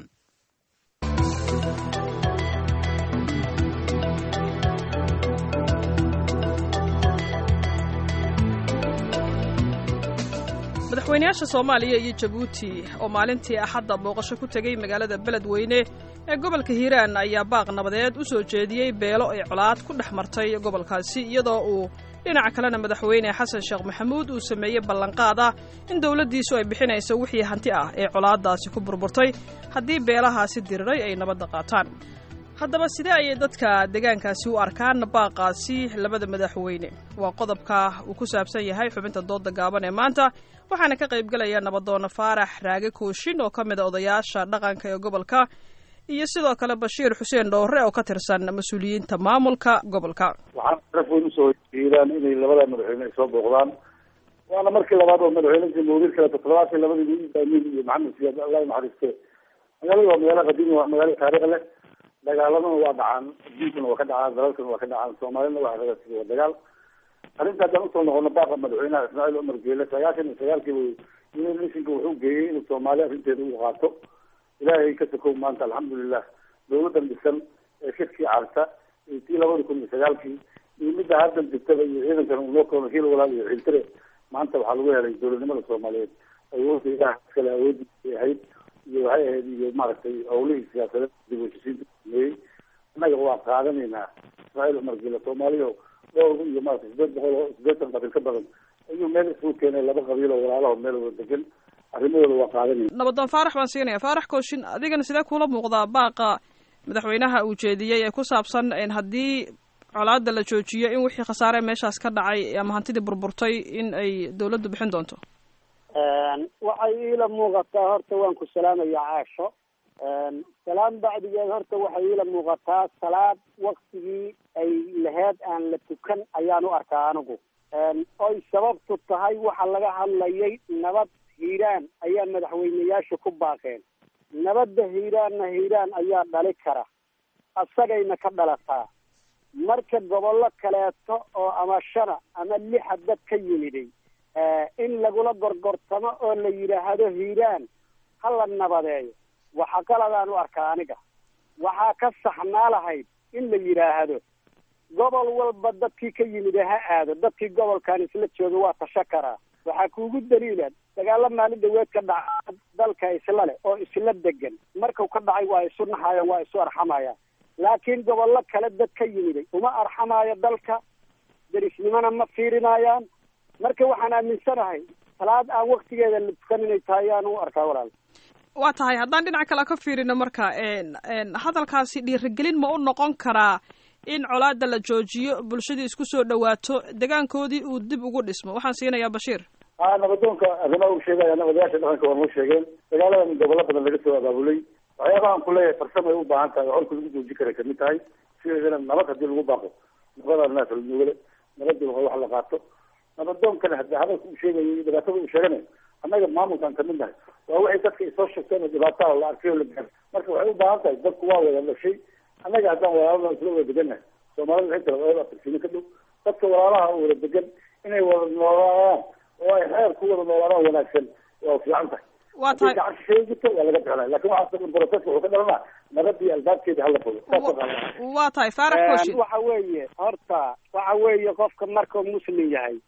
madaxweynayaasha soomaaliya iyo jabuuti oo maalintii axadda booqasho ku tegey magaalada beledweyne ee gobolka hiiraan ayaa baaq nabadeed u soo jeediyey beelo ay colaad ku dhex martay gobolkaasi iyadoo uu dhinaca kalena madaxweyne xasan sheekh maxamuud uu sameeyey ballanqaad ah in dowladdiisu ay bixinayso wixii hanti ah ee colaaddaasi ku burburtay haddii beelahaasi diriray ay nabadda qaataan haddaba sidee ayay dadka deegaankaasi u arkaan baaqaasi labada madaxweyne waa qodobka uu ku saabsan yahay xubinta dooda gaaban ee maanta waxaana ka qaybgelaya nabadoonna faarax raage kooshin oo ka mid a odayaasha dhaqanka ee gobolka iyo sidoo kale bashiir xuseen dhowre oo ka tirsan mas-uuliyiinta maamulka gobolka waxaan sharaf weyn usoo jeedaan inay labada madaxweyne ay soo booqdaan waana markii labaad oo madaxweynenka mawlid kale toddobaatan labadii ibraahiim iyo maxamed siyaad allah naxariiste magaalada waa magaalo qadiimi waa magaalo taariikh leh dagaaladana waa dhacaan adduunkana waa ka dhacaan dalalkana waa ka dhacaan soomaalina waa ragasida waa dagaal arrinta haddaan usoo noqono baaqa madaxweynaha ismaaciil cumar geele sagaashan iyo sagaalkiiba united nationka wuxuu geeyey inuu soomaali arrinteeda u qaato ilaahay ka sokow maanta alxamdulilah dawladan dhisan ee shirkii carta iyo tii labada kun iyo sagaalkii iyo midda haddan jirtaba iyo ciidankan uu noo koono hiil walaal iyo ciiltire maanta waxaa lagu helay dowladnimada soomaaliyeed awoodda ilaah iskale awooddiisay ahayd iyo waxay ahayd iyo maaragtay howlihii siyaasadeed dib u heshisiinta sameeyey annaga waa qaadanaynaa ismaaciil cumar geele soomaaliya dhowr iyo maaragtay sideed boqol oo sideetan qabiil ka badan ayuu meel isugu keenay laba qabiil oo walaalaho meel wada degan arrimahooda waa qaadanayna nabadoon faarax baan siinaya faarax kooshin adigana sidee kula muuqdaa baaqa madaxweynaha uu jeediyey ee ku saabsan haddii colaada la joojiyo in wixii khasaare meeshaas ka dhacay ama hantidii burburtay in ay dawladdu bixin doonto waxay iila muuqataa horta waan ku salaamaya caasho salaam bacdigeed horta waxay iila muuqataa salaad waktigii ay laheyd aan la tukan ayaan u arkaa anigu oy sababtu tahay waxa laga hadlayay nabad hiiraan ayaa madaxweyneyaashu ku baaqeen nabadda hiiraanna hiiraan ayaa dhali kara asagayna ka dhalataa marka gobollo kaleeto oo ama shana ama lixa dad ka yimiday in lagula gorgortamo oo la yidhaahdo hiiraan ha la nabadeeyo waxa qaladaan u arkaa aniga waxaa ka saxnaa lahayd in la yidhaahdo gobol walba dadkii ka yimid ha aado dadkii gobolkan isla jooga waa tasha karaa waxaa kuugu daliila dagaalo maalin dhaweed ka dhaca dalka isla leh oo isla degan markuu ka dhacay waa isu naxayaan waa isu arxamayaan laakiin gobollo kale dad ka yimiday uma arxamaayo dalka derisnimona ma fiirinayaan marka waxaan aaminsanahay salaad aan waktigeeda la tukan inay tahay ayaan u arkaa walaal waa tahay haddaan dhinac kale ka fiirino marka hadalkaasi dhiirigelin ma u noqon karaa in colaada la joojiyo bulshadii isku soo dhawaato degaankoodii uu dib ugu dhismo waxaan siinayaa bashiir a nabadoonka arrimaha uu sheegaya nabadayaasha dhaqanka waa noo sheegeen dagaaladan gobollo badan laga soo abaabulay waxyaabahan ku leeyahay farsamo ay u baahan tahay oo colka lagu joojin kara kamid tahay sideedana nabad haddii lagu baaqo nabada naas la nuugale nabadii waa wax la qaato nabadoonkana hadi hadalka uu sheegayo iyo dhibaatada uu sheeganayo annaga maamulkaan kamid nahay waa waxay dadka isoo sheegteen oo dhibaataa la arkay oo la gaaro marka waxay u baahan tahay dadku waa wada dhashay annaga haddaan walaalada isla wada degannahay soomaalida waxay tira wada afirsiino ka dhow dadka walaalaha oo wada degan inay wada noolaadaan oo ay xeer ku wada noolaadaan wanaagsan waa fiican tahay waa tahay gacan sheegito waa laga bixinaya lakin waxaa broseska wuxuu ka dhalanaa nabadii albaabkeeda hala fogo waa tahay faarax kooshin waxa weeye horta waxa weeye qofka markuu muslim yahay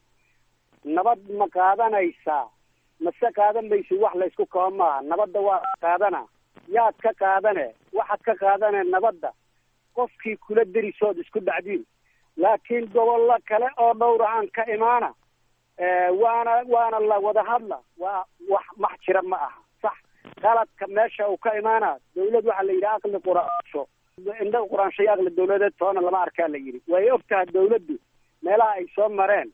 nabad ma qaadanaysaa mase qaadan maysi wax laysku kaba maaha nabadda waa qaadana yaad ka qaadane waxaad ka qaadane nabadda qofkii kula derisood isku dhacdiin laakiin gobollo kale oo dhowrahaan ka imaana waana waana la wada hadla waa wax max jira ma aha sax qaladka meesha uu ka imaana dawlad waxaa la yidhi aqli quraansho indha quraansho iyo aqli dawladeed toona lama arkaa la yidhi way og tahay dawladdu meelaha ay soo mareen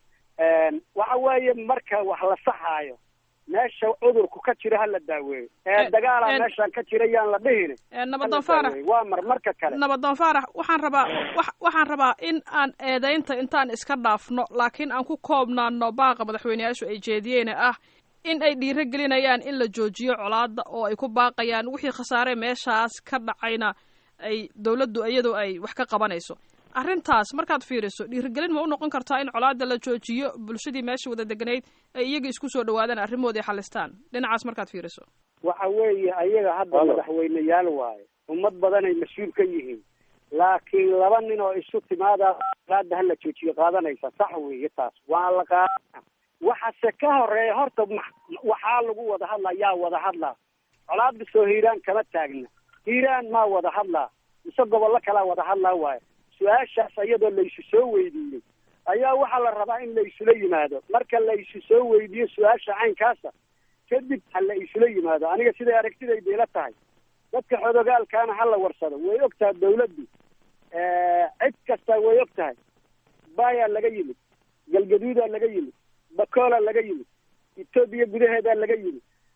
waxa weeye marka wax la saxaayo meesha cudurku ka jira ha la daaweeyo ee dagaala meeshaan ka jira yaan la dhihin nabadoon faarax waa mar marka kale nabadoon faarax waxaan rabaa waxaan rabaa in aan eedaynta intaan iska dhaafno laakiin aan ku koobnaano baaqa madaxweyneyaashu ay jeediyeene ah in ay dhiiro gelinayaan in la joojiyo colaada oo ay ku baaqayaan wixii khasaare meeshaas ka dhacayna ay dawladdu iyadu ay wax ka qabanayso arrintaas markaad fiiriso dhiirigelin ma u noqon kartaa in colaada la joojiyo bulshadii meesha wada deganayd ay iyaga isku soo dhawaadaan arrimoodii xalistaan dhinacaas markaad fiiriso waxa weeye ayaga hadda madaxweyneyaal waaye ummad badanay mas-uul ka yihiin laakiin laba nin oo isu timaadaa colaada hala joojiyo qaadanaysa sax weeye taas waa la qaadana waxase ka horeeya horta waxaa lagu wada hadlaa yaa wada hadlaa colaada soo hiiraan kama taagna hiiraan maa wada hadlaa mise gobollo kalaa wada hadlaa waaye su-aashaas iyadoo laysu soo weydiiyey ayaa waxaa la rabaa in la isula yimaado marka la isu soo weydiiyo su-aasha caynkaasa kadib ha la isula yimaado aniga siday aragtidayda ila tahay dadka xodogaalkaana ha la warsado way og tahay dawladdu cid kasta way og tahay baayaa laga yimid galgaduudaa laga yimid bakoola laga yimid etoobiya gudaheedaa laga yimid dadka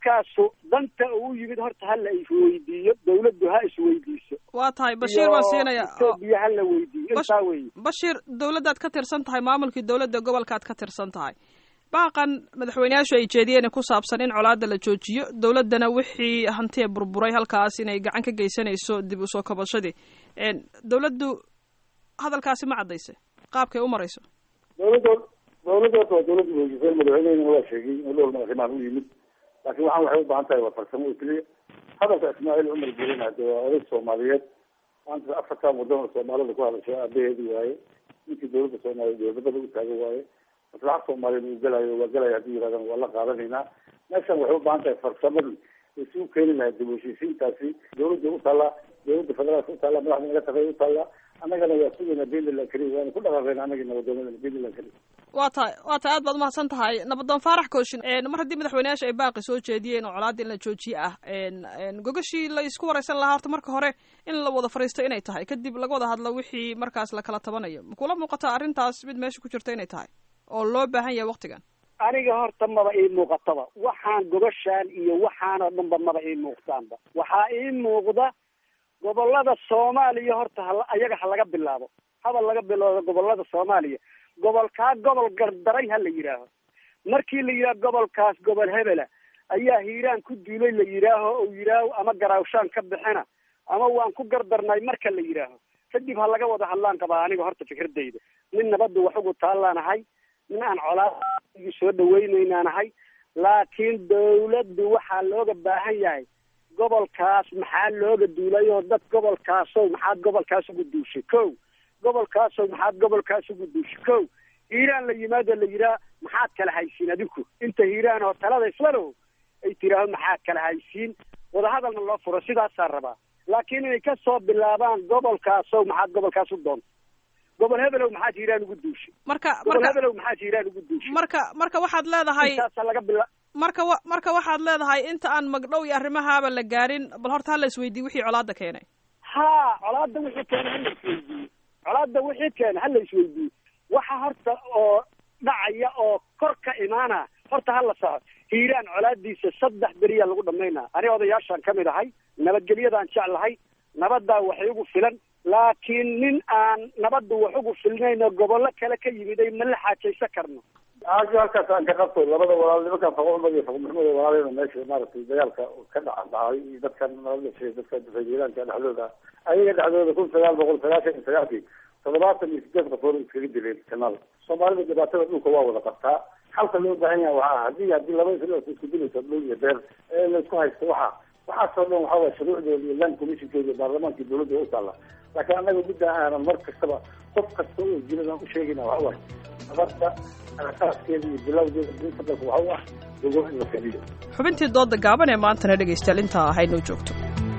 ninkaasu danta uu yimid horta ha la isweydiiyo dawladdu ha isweydiiso waa tahay bashiir baan siinaya etoobiya ha la weydiiyo intaa weeye bashiir dawladdaad ka tirsan tahay maamulkii dawladda gobolkaad ka tirsan tahay baaqan madaxweyneyaashu ay jeediyeen ku saabsan in colaadda la joojiyo dawladdana wixii hantiya burburay halkaas inay gacan ka geysanayso dib usoo kabashadii dawladdu hadalkaasi ma caddayse qaabkay u marayso dawladdood dawladdood waa dawladda heshiisay madaxweynehina waa sheegay in dhowr madaxweynahan u yimid laakiin waxaan waxay u baahan tahay waa farsamo oo keliya hadalka ismaaciil cumar gelin hade waa oday soomaaliyeed maanta afartan waddan oo soomaalida ku hadashay aabaheedi waaye ninkii dawladda soomaaliya dowladnimada u taagan waaye maslaxa soomaaliyeed uu gelayo waa gelaya haddii yirahdaan waa la qaadanaynaa meeshan waxay u baahan tahay farsamadii isi u keeni lahaa dib u heshiisiintaasi dawladda u taallaa dawladda federaalka u taallaa madaxda naga tagay u taallaa annagana waa sugaynaa beentland keliya waana ku dhaqaaqayna annagii nabadoonada beentland keliya waa tahay waa tahay aad baad umahadsan tahay nabadoon faarax kooshin mar haddii madaxweyneyaasha ay baaqi soo jeediyeen oo colaadda in la joojiye ah gogashii la isku wareysan lahaa horta marka hore in la wada fariisto inay tahay kadib laga wada hadlo wixii markaas la kala tabanayo makula muuqataa arrintaas mid meesha ku jirta inay tahay oo loo baahan yahay waktigan aniga horta maba ii muuqataba waxaan gobashaan iyo waxaan oo dhanba maba ii muuqtaanba waxaa ii muuqda gobolada soomaaliya horta ha ayaga ha laga bilaabo haba laga bilowdo gobolada soomaaliya gobolkaa gobol gardaray ha la yidhaaho markii la yidhaaho gobolkaas gobol hebela ayaa hiiraan ku duulay la yidhaaho ou yidhaaho ama garaawshaan ka bixina ama waan ku gardarnay marka la yidhaaho kadib ha laga wada hadlaan qabaa aniga horta fikradayda nin nabadda wax ugu taallaanahay nin aan colaadigi soo dhaweynaynaanahay laakiin dawladdu waxaa looga baahan yahay gobolkaas maxaa looga duulay oo dad gobolkaasow maxaad gobolkaas ugu duushay ko gobolkaasow maxaad gobolkaas ugu duushay ko hiiraan la yimaado la yidhaah maxaad kala haysiin adinku inta hiiraan oo talada islano ay tiraaho maxaad kala haysiin wadahadalna loo furo sidaasaa rabaa laakiin inay ka soo bilaabaan gobolkaasow maxaad gobolkaas u doonta gobol hebelow maxaad hiiraan ugu duushay marka gobol marka hebelow maxaad hiiraan ugu duushay marka marka waxaad leedahay intaasa laga bila marka wa marka waxaad leedahay inta aan magdhow iyo arrimahaaba la gaarin bal horta hala isweydiiy wixii colaadda keenay ha colaadda wixii keena hala isweydiiye colaadda wixii keena hala isweydiiye waxa horta oo dhacaya oo kor ka imaana horta hala saco hiiraan colaadiisa saddex beriyaa lagu dhamaynaa ani odayaashaan ka mid ahay nabadgelyadaan jeclahay nabaddaa wax igu filan laakiin nin aan nabadda wax ugu filnayn oo gobollo kale ka yimid ay ma la xaajaysan karno aajo halkaas aan ka qabto labada walaal nimankan faqo iyo faqo maxmuud walaalena meesha maaragtay dagaalka ka dhaca dhacay iyo dadkan nabadgashay dadka difaajiilaanka dhexdooda ayaga dhexdooda kun sagaal boqol sagaashan iyo sagaalkii toddobaatan iyo sideed qafood iskaga dileen kanaal soomaalida dhibaatada dhulka waa wada qabtaa halka loo baahan yahay waxaa hadii hadii laba isla isku dilayso dhul iyo beer ee la isku haysto waxa waxaasoo dhan waxaa waye shuruucdooda iyo land commissionkooda iyo baarlamaanka iyo dawladda u taalla laakiin annaga midda aanan mar kastaba qof kasta oo jiran aan u sheegayna waxa waay nabadda asaaskeeda iyo bilowdeeda dinta dalka waxa u ah gogol in la fadhiyo xubintii dooda gaaban ee maantana dhegaystayaal intaa ahaynoo joogto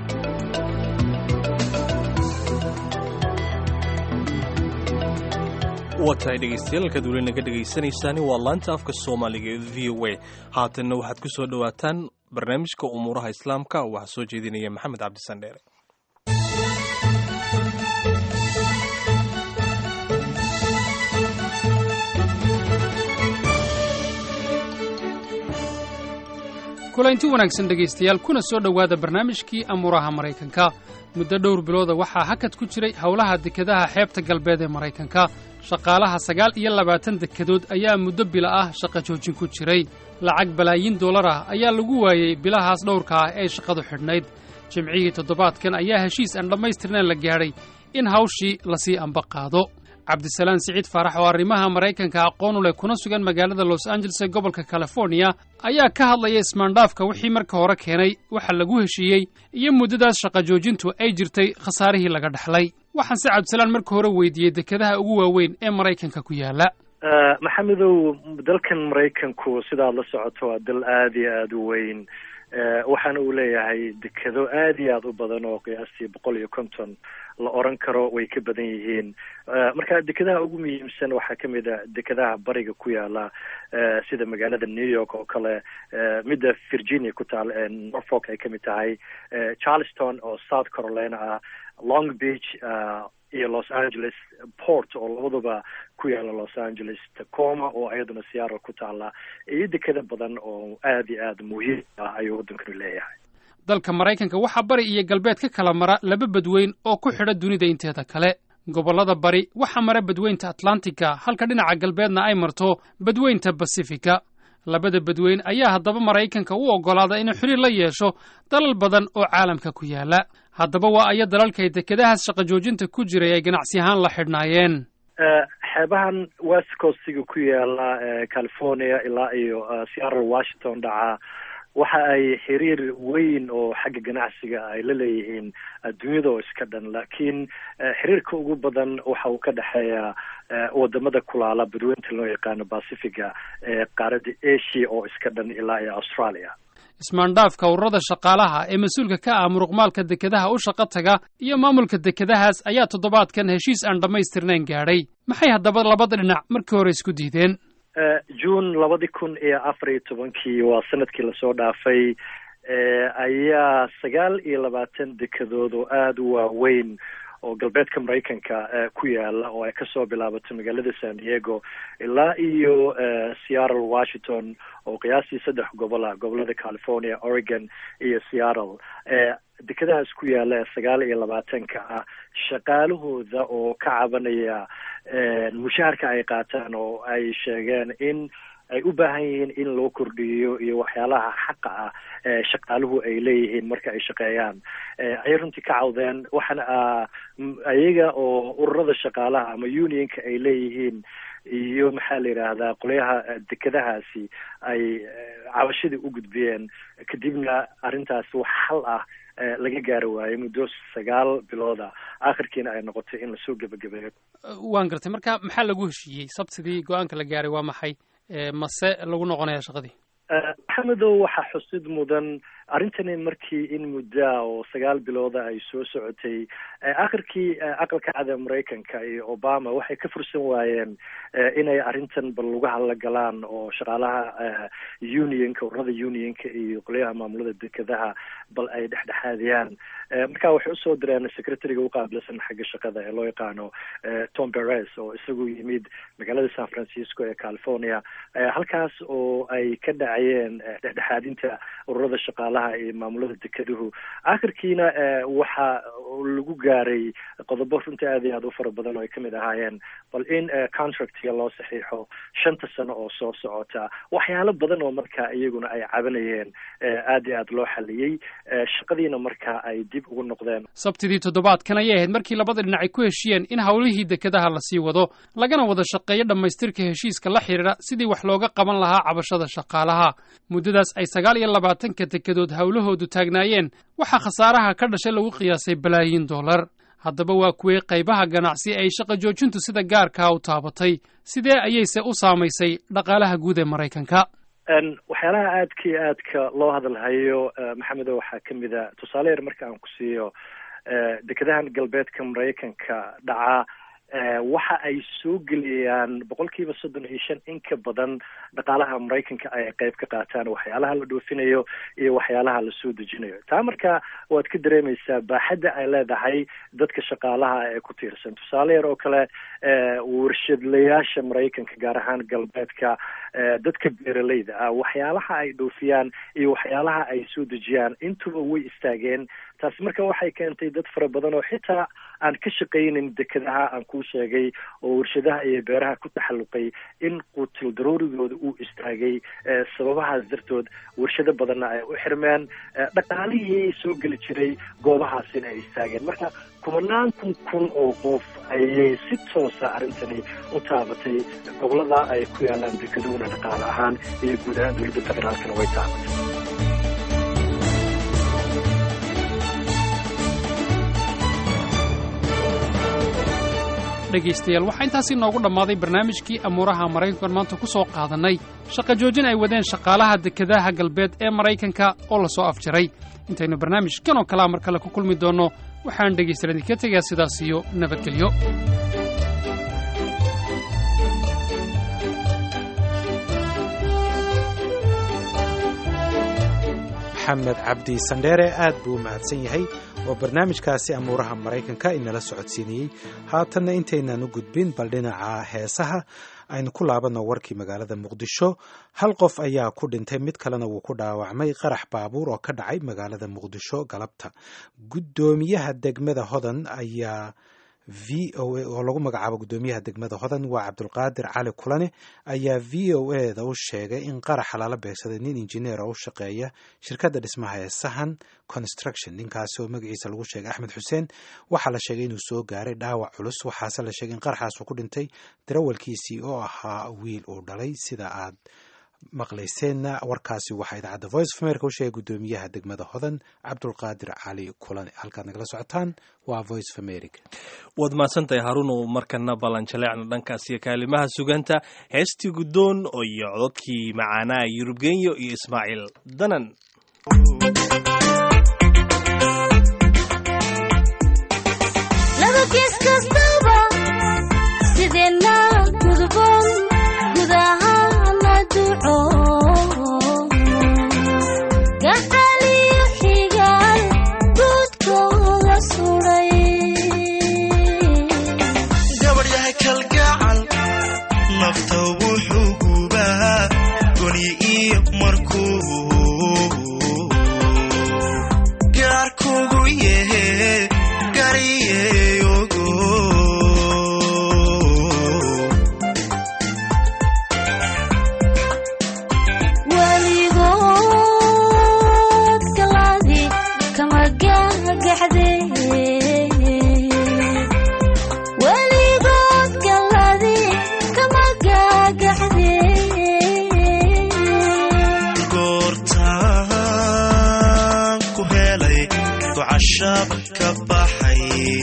waa tahay dhegaystayaal kaad weli naga dhegaysanaysaani waa laanta afka soomaaliga ee v o a haatanna waxaad ku soo dhowaataan barnaamijka umuuraha islaamka waxaa soo jeedinaya maxamed cabdisan dheere kulanti wanaagsan dhegaystayaal kuna soo dhowaada barnaamijkii amuuraha maraykanka muddo dhowr bilooda waxaa hakad ku jiray howlaha dekedaha xeebta galbeed ee maraykanka shaqaalaha sagaal iyo labaatan dekedood ayaa muddo bila ah shaqa joojin ku jiray lacag balaayiin dollar ah ayaa lagu waayey bilahaas dhowrka ah ee shaqadu xidhnayd jimcihii toddobaadkan ayaa heshiis aan dhammaystirnayn la gaadhay in hawshii lasii amba qaado cabdisalaan siciid faarax oo arrimaha maraykanka aqoon u leh kuna sugan magaalada los angeles ee gobolka californiya ayaa ka hadlaya ismaandhaafka wixii marka hore keenay waxa lagu heshiiyey iyo muddadaas shaqa joojintu ay jirtay khasaarihii laga dhexlay waxaan se cabdisalaan marka hore weydiiyey dekedaha ugu waaweyn ee maraykanka ku yaala maxamedow dalkan maraykanku sidaad la socoto waa dal aada iyo aada u weyn waxaana uu leeyahay dekedo aada iyo aada u badan oo qiyaastii boqol iyo konton la oran karo way ka badan yihiin marka dekedaha ugu muhiimsan waxaa kamid a dekedaha bariga ku yaala sida magaalada new york oo kale midda virginia ku taal norfolk ay kamid tahay charleston oo south carolina ah long beach iyo los angeles port oo labaduba ku yaala los angeles tacoma oo iyaduna seattle ku taala iyo dekado badan oo aad iyo aad muhiim ah ayuu waddankanu leeyahay dalka maraykanka waxaa bari iyo galbeed ka kala mara laba badweyn oo ku xidha dunida inteeda kale gobollada bari waxaa mara badweynta atlantica halka dhinaca galbeedna ay marto badweynta basifika labada badweyn ayaa haddaba maraykanka u oggolaada inuu xiriir la yeesho dalal badan oo caalamka ku yaala haddaba waa aya dalalkay dekedahaas shaqo joojinta ku jiray ay ganacsi ahaan la xidhnaayeen xeebahan west coastiga ku yaala california ilaa iyo seattle washington dhaca waxa ay xiriir weyn oo xagga ganacsiga ay la leeyihiin adduunyada oo iska dhan laakiin xiriirka ugu badan waxa uu ka dhexeeya wadamada kulaala badweynta loo yaqaano pacifiga ee qaaradda asia oo iska dhan ilaa iyo australia ismaandhaafka ururada shaqaalaha ee mas-uulka ka ah muruqmaalka dekedaha u shaqo taga iyo maamulka dekedahaas ayaa toddobaadkan heshiis aan dhammaystirnayn gaadhay maxay haddaba labada dhinac markii hore isku diideen june labadi kun iyo afar iyo tobankii waa sanadkii lasoo dhaafay ayaa sagaal iyo labaatan dekedood oo aada u waaweyn oo galbeedka maraykanka ku yaala oo ay kasoo bilaabato magaalada san diego ilaa iyo seattle washington oo qiyaastii saddex gobol ah gobolada california oregon iyo seattle dekedahaas ku yaala sagaal iyo labaatanka ah shaqaalahooda oo ka cabanaya mushaharka ay qaataan oo ay sheegeen in ay u baahan yihiin in loo kordhiyo iyo waxyaalaha xaqa ah ee shaqaaluhu ay leeyihiin marka ay shaqeeyaan ayay runtii ka cawdeen waxaana ayaga oo ururada shaqaalaha ama unionka ay leeyihiin iyo maxaa la yidhaahdaa qolyaha dekedahaasi ay cabashadii u gudbiyeen kadibna arrintaas wax xal ah laga gaari waayo muddo sagaal bilooda akhirkiina ay noqotay in lasoo gebagabeeyo waan gartay marka maxaa lagu heshiiyey sabtidii go-aanka la gaaray waa maxay mase lagu noqonaya shaqadii maxamedow waxaa xusid mudan arrintani markii in muddaa oo sagaal bilooda ay soo socotay akhirkii aqalka cada maraykanka iyo obama waxay ka fursan waayeen inay arrintan bal lagu hadla galaan oo shaqaalaha unionka ururada unionka iyo qolyaha maamulada dekedaha bal ay dhexdhexaadiyaan marka waxay usoo direen secretariga uqaabilsan xagga shaqada ee loo yaqaano tom beres oo isagu yimid magaalada san francisco ee california halkaas oo ay ka dhacayeen dhexdhexaadinta ururada shaqaalaha iyo maamulada dekeduhu akhirkiina waxa lagu gaaray qodobo runtii aad iyo aad u fara badan oo ay kamid ahaayeen bal in contractiga loo saxiixo shanta sano oo soo socota waxyaalo badan oo marka iyaguna ay cabanayeen aad iyo aad loo xaliyey shaqadiina marka ay dib ugu noqdeen sabtidii toddobaadkan ayay ahayd markii labada dhinac ay ku heshiyeen in howlihii dekedaha lasii wado lagana wada shaqeeyo dhammaystirka heshiiska la xidhiidha sidii wax looga qaban lahaa cabashada shaqaalaha muddadaas ay sagaal iyo labaatanka dekedood howlahoodu taagnaayeen waxaa khasaaraha ka dhashay lagu qiyaasay balaayiin dollar haddaba waa kuwey qaybaha ganacsi ay shaqa joojintu sida gaarkaa u taabatay sidee ayayse u saamaysay dhaqaalaha guud ee maraykanka waxyaalaha aadka iyo aadka loo hadalhayo maxamedo waxaa kamid a tusaale yar marka aan ku siiyo dekedahan galbeedka maraykanka dhaca waxa ay soo geliyaan boqol kiiba soddon iyo shan in ka badan dhaqaalaha maraykanka ay qayb ka qaataan waxyaalaha la dhoofinayo iyo waxyaalaha la soo dejinayo taa marka waad ka dareemaysaa baaxadda ay leedahay dadka shaqaalaha ee ku tiirsan tusaale yar oo kale warshadlayaasha maraykanka gaar ahaan galbeedka dadka beeraleyda ah waxyaalaha ay dhoofiyaan iyo waxyaalaha ay soo dejiyaan intuba way istaageen taasi marka waxay keentay dad fara badan oo xitaa aan ka shaqaynin dekedaha aan kuu sheegay oo warshadaha iyo beeraha ku taxalluqay in quutil daruurigooda uu istaagay sababahaas dartood warshado badanna ay u xirmeen dhaqaalihii soo geli jiray goobahaasina ay istaageen marka kumanaan kun kun oo qof ayay si toosa arrintani u taabatay gobolada ay ku yaalaan dekeduhuna dhaqaale ahaan iyo guud ahaan dowladda federaalkana way taabatay dhegaystayaal waxaa intaasi noogu dhammaaday barnaamijkii amuuraha maraykankan maanta ku soo qaadannay shaqa joojin ay wadeen shaqaalaha dekedaha galbeed ee maraykanka oo la soo afjaray intaynu barnaamijkan oo kalea mar kale ku kulmi doonno waxaan dhegaystayaal idinka tegaa sidaas iyo nabadgelyo maxamed cabdi sandheere aad buu u mahadsan yahay oo barnaamijkaasi amuuraha maraykanka inala socodsiinayey haatanna intaynaan u gudbin bal dhinaca heesaha aynu ku laabanno warkii magaalada muqdisho hal qof ayaa ku dhintay mid kalena wuu ku dhaawacmay qarax baabuur oo ka dhacay magaalada muqdisho galabta guddoomiyaha degmada hodan ayaa v o a oo lagu magacaabo guddoomiyaha degmada hodan waa cabdulqaadir cali kulane ayaa v o a da u sheegay in qaraxa lala beegsaday nin injineer oo u shaqeeya shirkadda dhismaha ee sahan construction ninkaasi oo magaciisa lagu sheegay axmed xuseen waxaa la sheegay inuu soo gaaray dhaawac culus waxaase la sheegay in qaraxaas uu ku dhintay darawalkiisii oo ahaa wiil uu dhalay sida aad maqlayseenna warkaasi waxaa idaacadda voice of america u sheegay guddoomiyaha degmada hodan cabdulqaadir cali kulane halkaad nagala socotaan waa voice of america waad mahadsantahay haruun oo markana ballanjaleecna dhankaas iyo kaalimaha suganta heestii guddoon oo iyo cododkii macaanaa yurubgenyo iyo ismaaciil danan laba gees kastaba sideenna gudboon gudahana duco gacaliyo xigaal guudkooda suday gabadhyahay kalgacal nafta wuxuu gubaa goni iyo markuu gaarkugu yehe gariyeyogo weligood galaadi kama gagaxde weligood galaadi kama gagaxde goortaan ku helay ducashaba ka baxay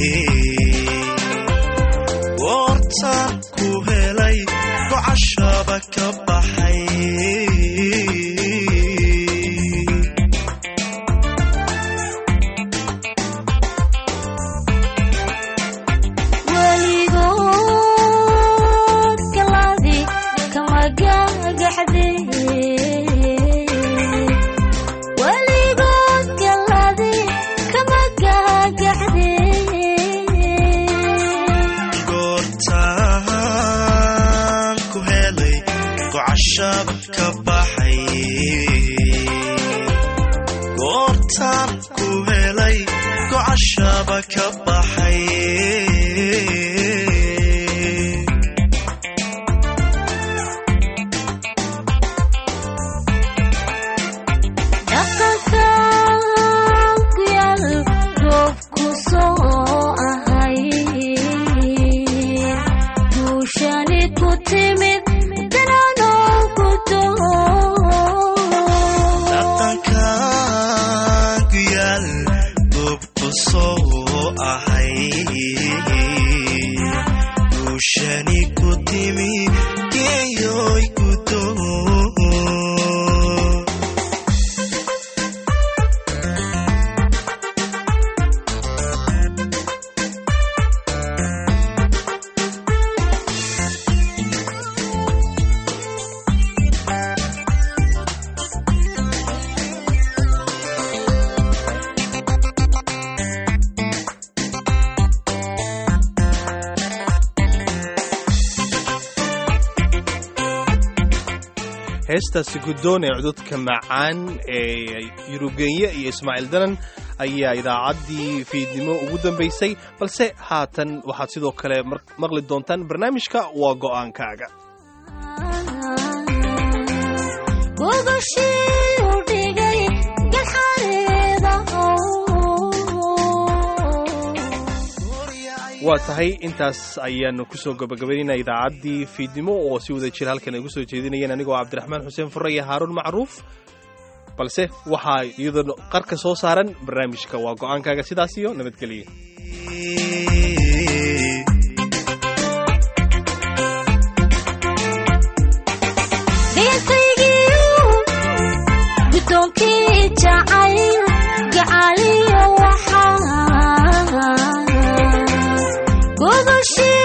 goortaan ku helay ducashaba ka baxay weligood galaadi kama gagaxde weligood galaadi kama gagaxde goortaan ku helay ducashaba ka baxay goortaan ku helay ducashaba ka baxay dhaqanka ku yaal roobku soo ahay guushani ku timid dananoo ku dhaqankan ku yaal goobku soo ahay guushani ku timi geeyoy gudoo heestaasi guddoon ee cododka macaan ee yurubgenye iyo ismaaciil danan ayaa idaacaddii fiidnimo ugu dambaysay balse haatan waxaad sidoo kale mar- maqli doontaan barnaamijka waa go'aankaaga gogashii u dhigay galxareeda waa tahay intaas ayaanu kusoo gabagabaynayna idaacaddii fiidnimo oo si wada jira halkan ay gu soo jeedinayeen anigoo cabdiraxmaan xuseen furre iyo haaruun macruuf balse waxaa iyadoo qarka soo saaran barnaamijka waa go'aankaaga sidaas iyo nabadgelya dhinkaygiiu guddoonkii jacayl gacaliyo waxaa gogashii